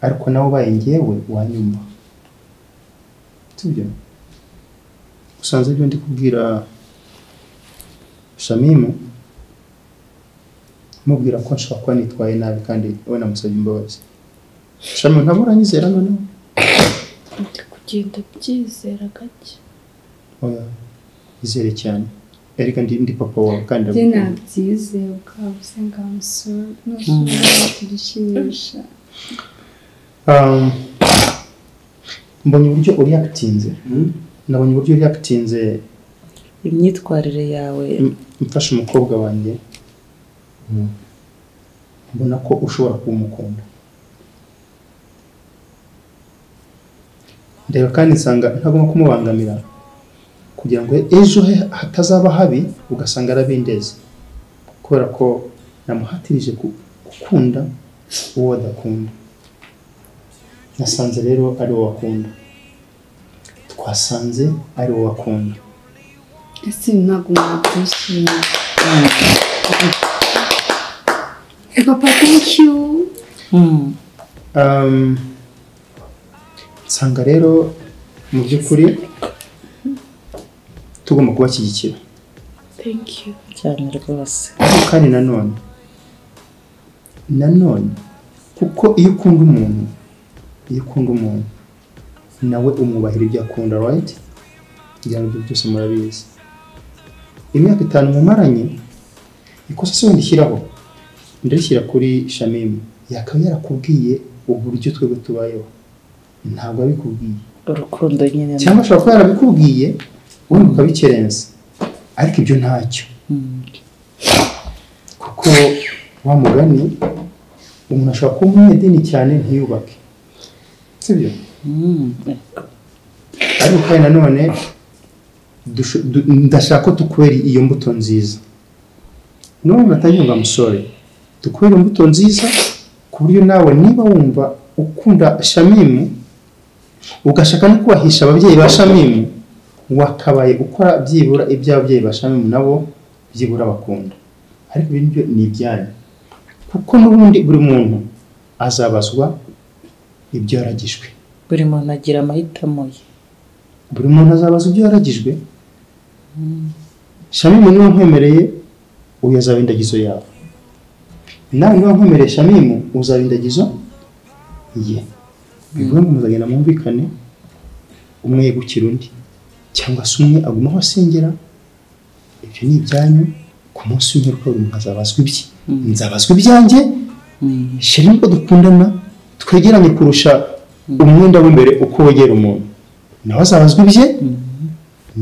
E: ariko nawe ubaye njyewe wanyuma sibyo usanze ibyo ndi kubwira shamimu mubwira ko nshobora kuba nitwaye nabi kandi we namusabye imbabazi shamimu ntabwo uranyizera noneho
B: ndi kugenda byizera gake
E: oya izere cyane erega ndi ndi papa wawe kandi
G: bye
E: ndagukunda.
G: nabyizeye bwabuze ngamusura ntushobora kugishimisha
E: Um, mbonye uburyo uri yakitinze nabonye uburyo uri yakitinze
D: imyitwarire yawe
E: mfashe umukobwa wanjye mbona ko ushobora kuba umukunda ndeba kandi nsanga ntagomba kumubangamira kugira ngo ejo he hatazaba habi ugasanga arabindeze kubera ko namuhatirije ku- gukunda uwo adakunda nasanze rero ari uwo akunda twasanze ari uwo akunda
H: ese ntabwo mwabyishimiye papa thank you
E: Um, nsanga rero mu by'ukuri tugomba kubashyigikira
L: thank you
D: cyane rwose
E: ariko kandi nanone nanone kuko iyo ukunda umuntu iyo ukunda umuntu nawe umwubahira ibyo akunda right kugira ngo ibyo byose murabizi imyaka itanu mumaranye ikosa se wenda ishyiraho ndarishyira kuri shamimu yakaba yarakubwiye uburyo twebwe tubayeho ntabwo abikubwiye
D: urukundo nyine
E: cyangwa ashobora kuba yarabikubwiye ubundi ukabikerenza ariko ibyo ntacyo kuko wa mugani umuntu ashobora kuba umunyedini cyane ntiyubake sibyo ariko kandi nanone dusho- du- ndashaka ko tukwera iyo mbuto nziza niba wumva atanyumva amusore dukwere imbuto nziza ku buryo nawe niba wumva ukunda shamimu ugashaka no kubahisha ababyeyi ba shamimu wakabaye ukora byibura iby'ababyeyi ba shamimu nabo byibura bakunda ariko ibi nibyo ni ibyanyu kuko n'ubundi buri muntu azabazwa ibyo yaragijwe
D: buri muntu agira amahitamo ye
E: buri muntu azabazwa ibyo yaragijwe shamimu niba nkwemereye uyu azaba indagizo yawe nawe niba nkwemereye shamimu uzaba indagizo ye bivuga ngo muzagenda mwumvikane umwe yegukira undi cyangwa se umwe agumaho asengera ibyo ni ibyanyu ku munsi w'imperuka buri muntu azabazwa ibye nzabazwa ibyanjye shira nibwo dukundana twegeranye kurusha umwenda w'imbere uko wegera umuntu nawe azabazwa ibye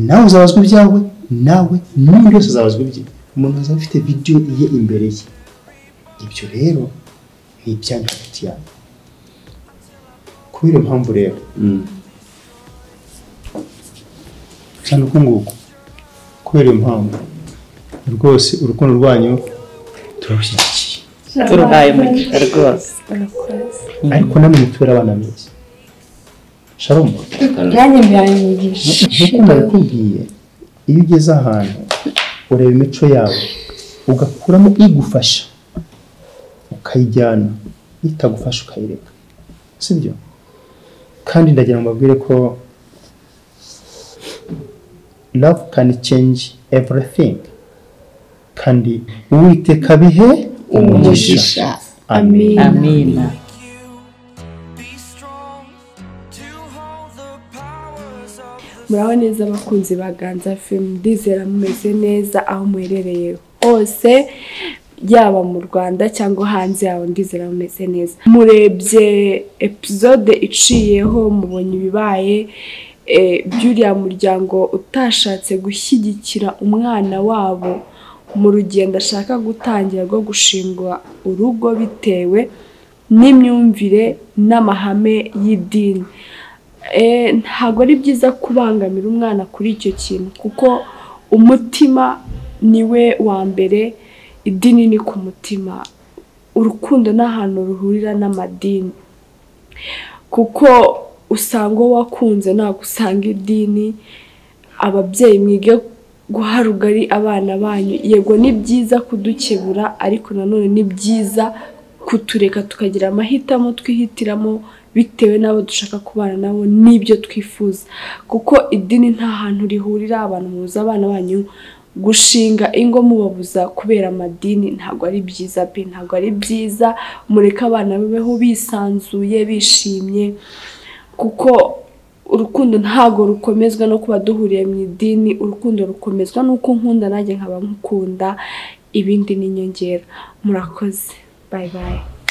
E: nawe uzabazwa ibyawe nawe n'undi wese azabazwa ibye umuntu azaba afite vidiyo ye imbere ye ibyo rero ni ibyanyu hagati yawe kubera iyo mpamvu rero cyane uku nguku kubera iyo mpamvu rwose urukundo rwanyu turarushyigikiye
D: turuhaye umugisha rwose
E: ariko namwe mutubere abana beza sharomu
H: nanjye mbiranyigisha
E: nk'uko nabikubwiye iyo ugeze ahantu ureba imico yawe ugakuramo igufasha ukayijyana itagufasha ukayireka sibyo kandi ndagira ngo mbabwire ko love can change everything kandi uwiteka bihe umugisha amen
D: amina
B: muraho neza abakunzi ba ganza fm ndizera mumeze neza aho muherereye hose yaba mu rwanda cyangwa hanze yaho ndizera mumeze neza murebye episode iciyeho mubonye ibibaye eh, by'uriya muryango utashatse gushyigikira umwana wabo mu rugendo ashaka gutangira rwo gushingwa urugo bitewe n'imyumvire n'amahame y'idini Eh, ntabwo ari byiza kubangamira umwana kuri icyo kintu kuko umutima niwe wa mbere idini ni ku mutima urukundo ni ahantu ruhurira n'amadini kuko usanga uwo wakunze ntabwo usanga idini ababyeyi mwige guha rugari abana banyu yego ni byiza kudukebura ariko nanone ni byiza kutureka tukagira amahitamo twihitiramo bitewe n'abo dushaka kubana nabo n'ibyo twifuza kuko idini nta hantu rihurira abantu mubuza abana banyu gushinga ingo mubabuza kubera amadini ntabwo ari byiza pe ntabwo ari byiza mureke abana babeho bisanzuye bishimye kuko urukundo ntabwo rukomezwa no kuba duhuriye mu idini urukundo rukomezwa n'uko nkunda nanjye nkaba nkukunda ibindi ni inyongera murakoze bayi bayi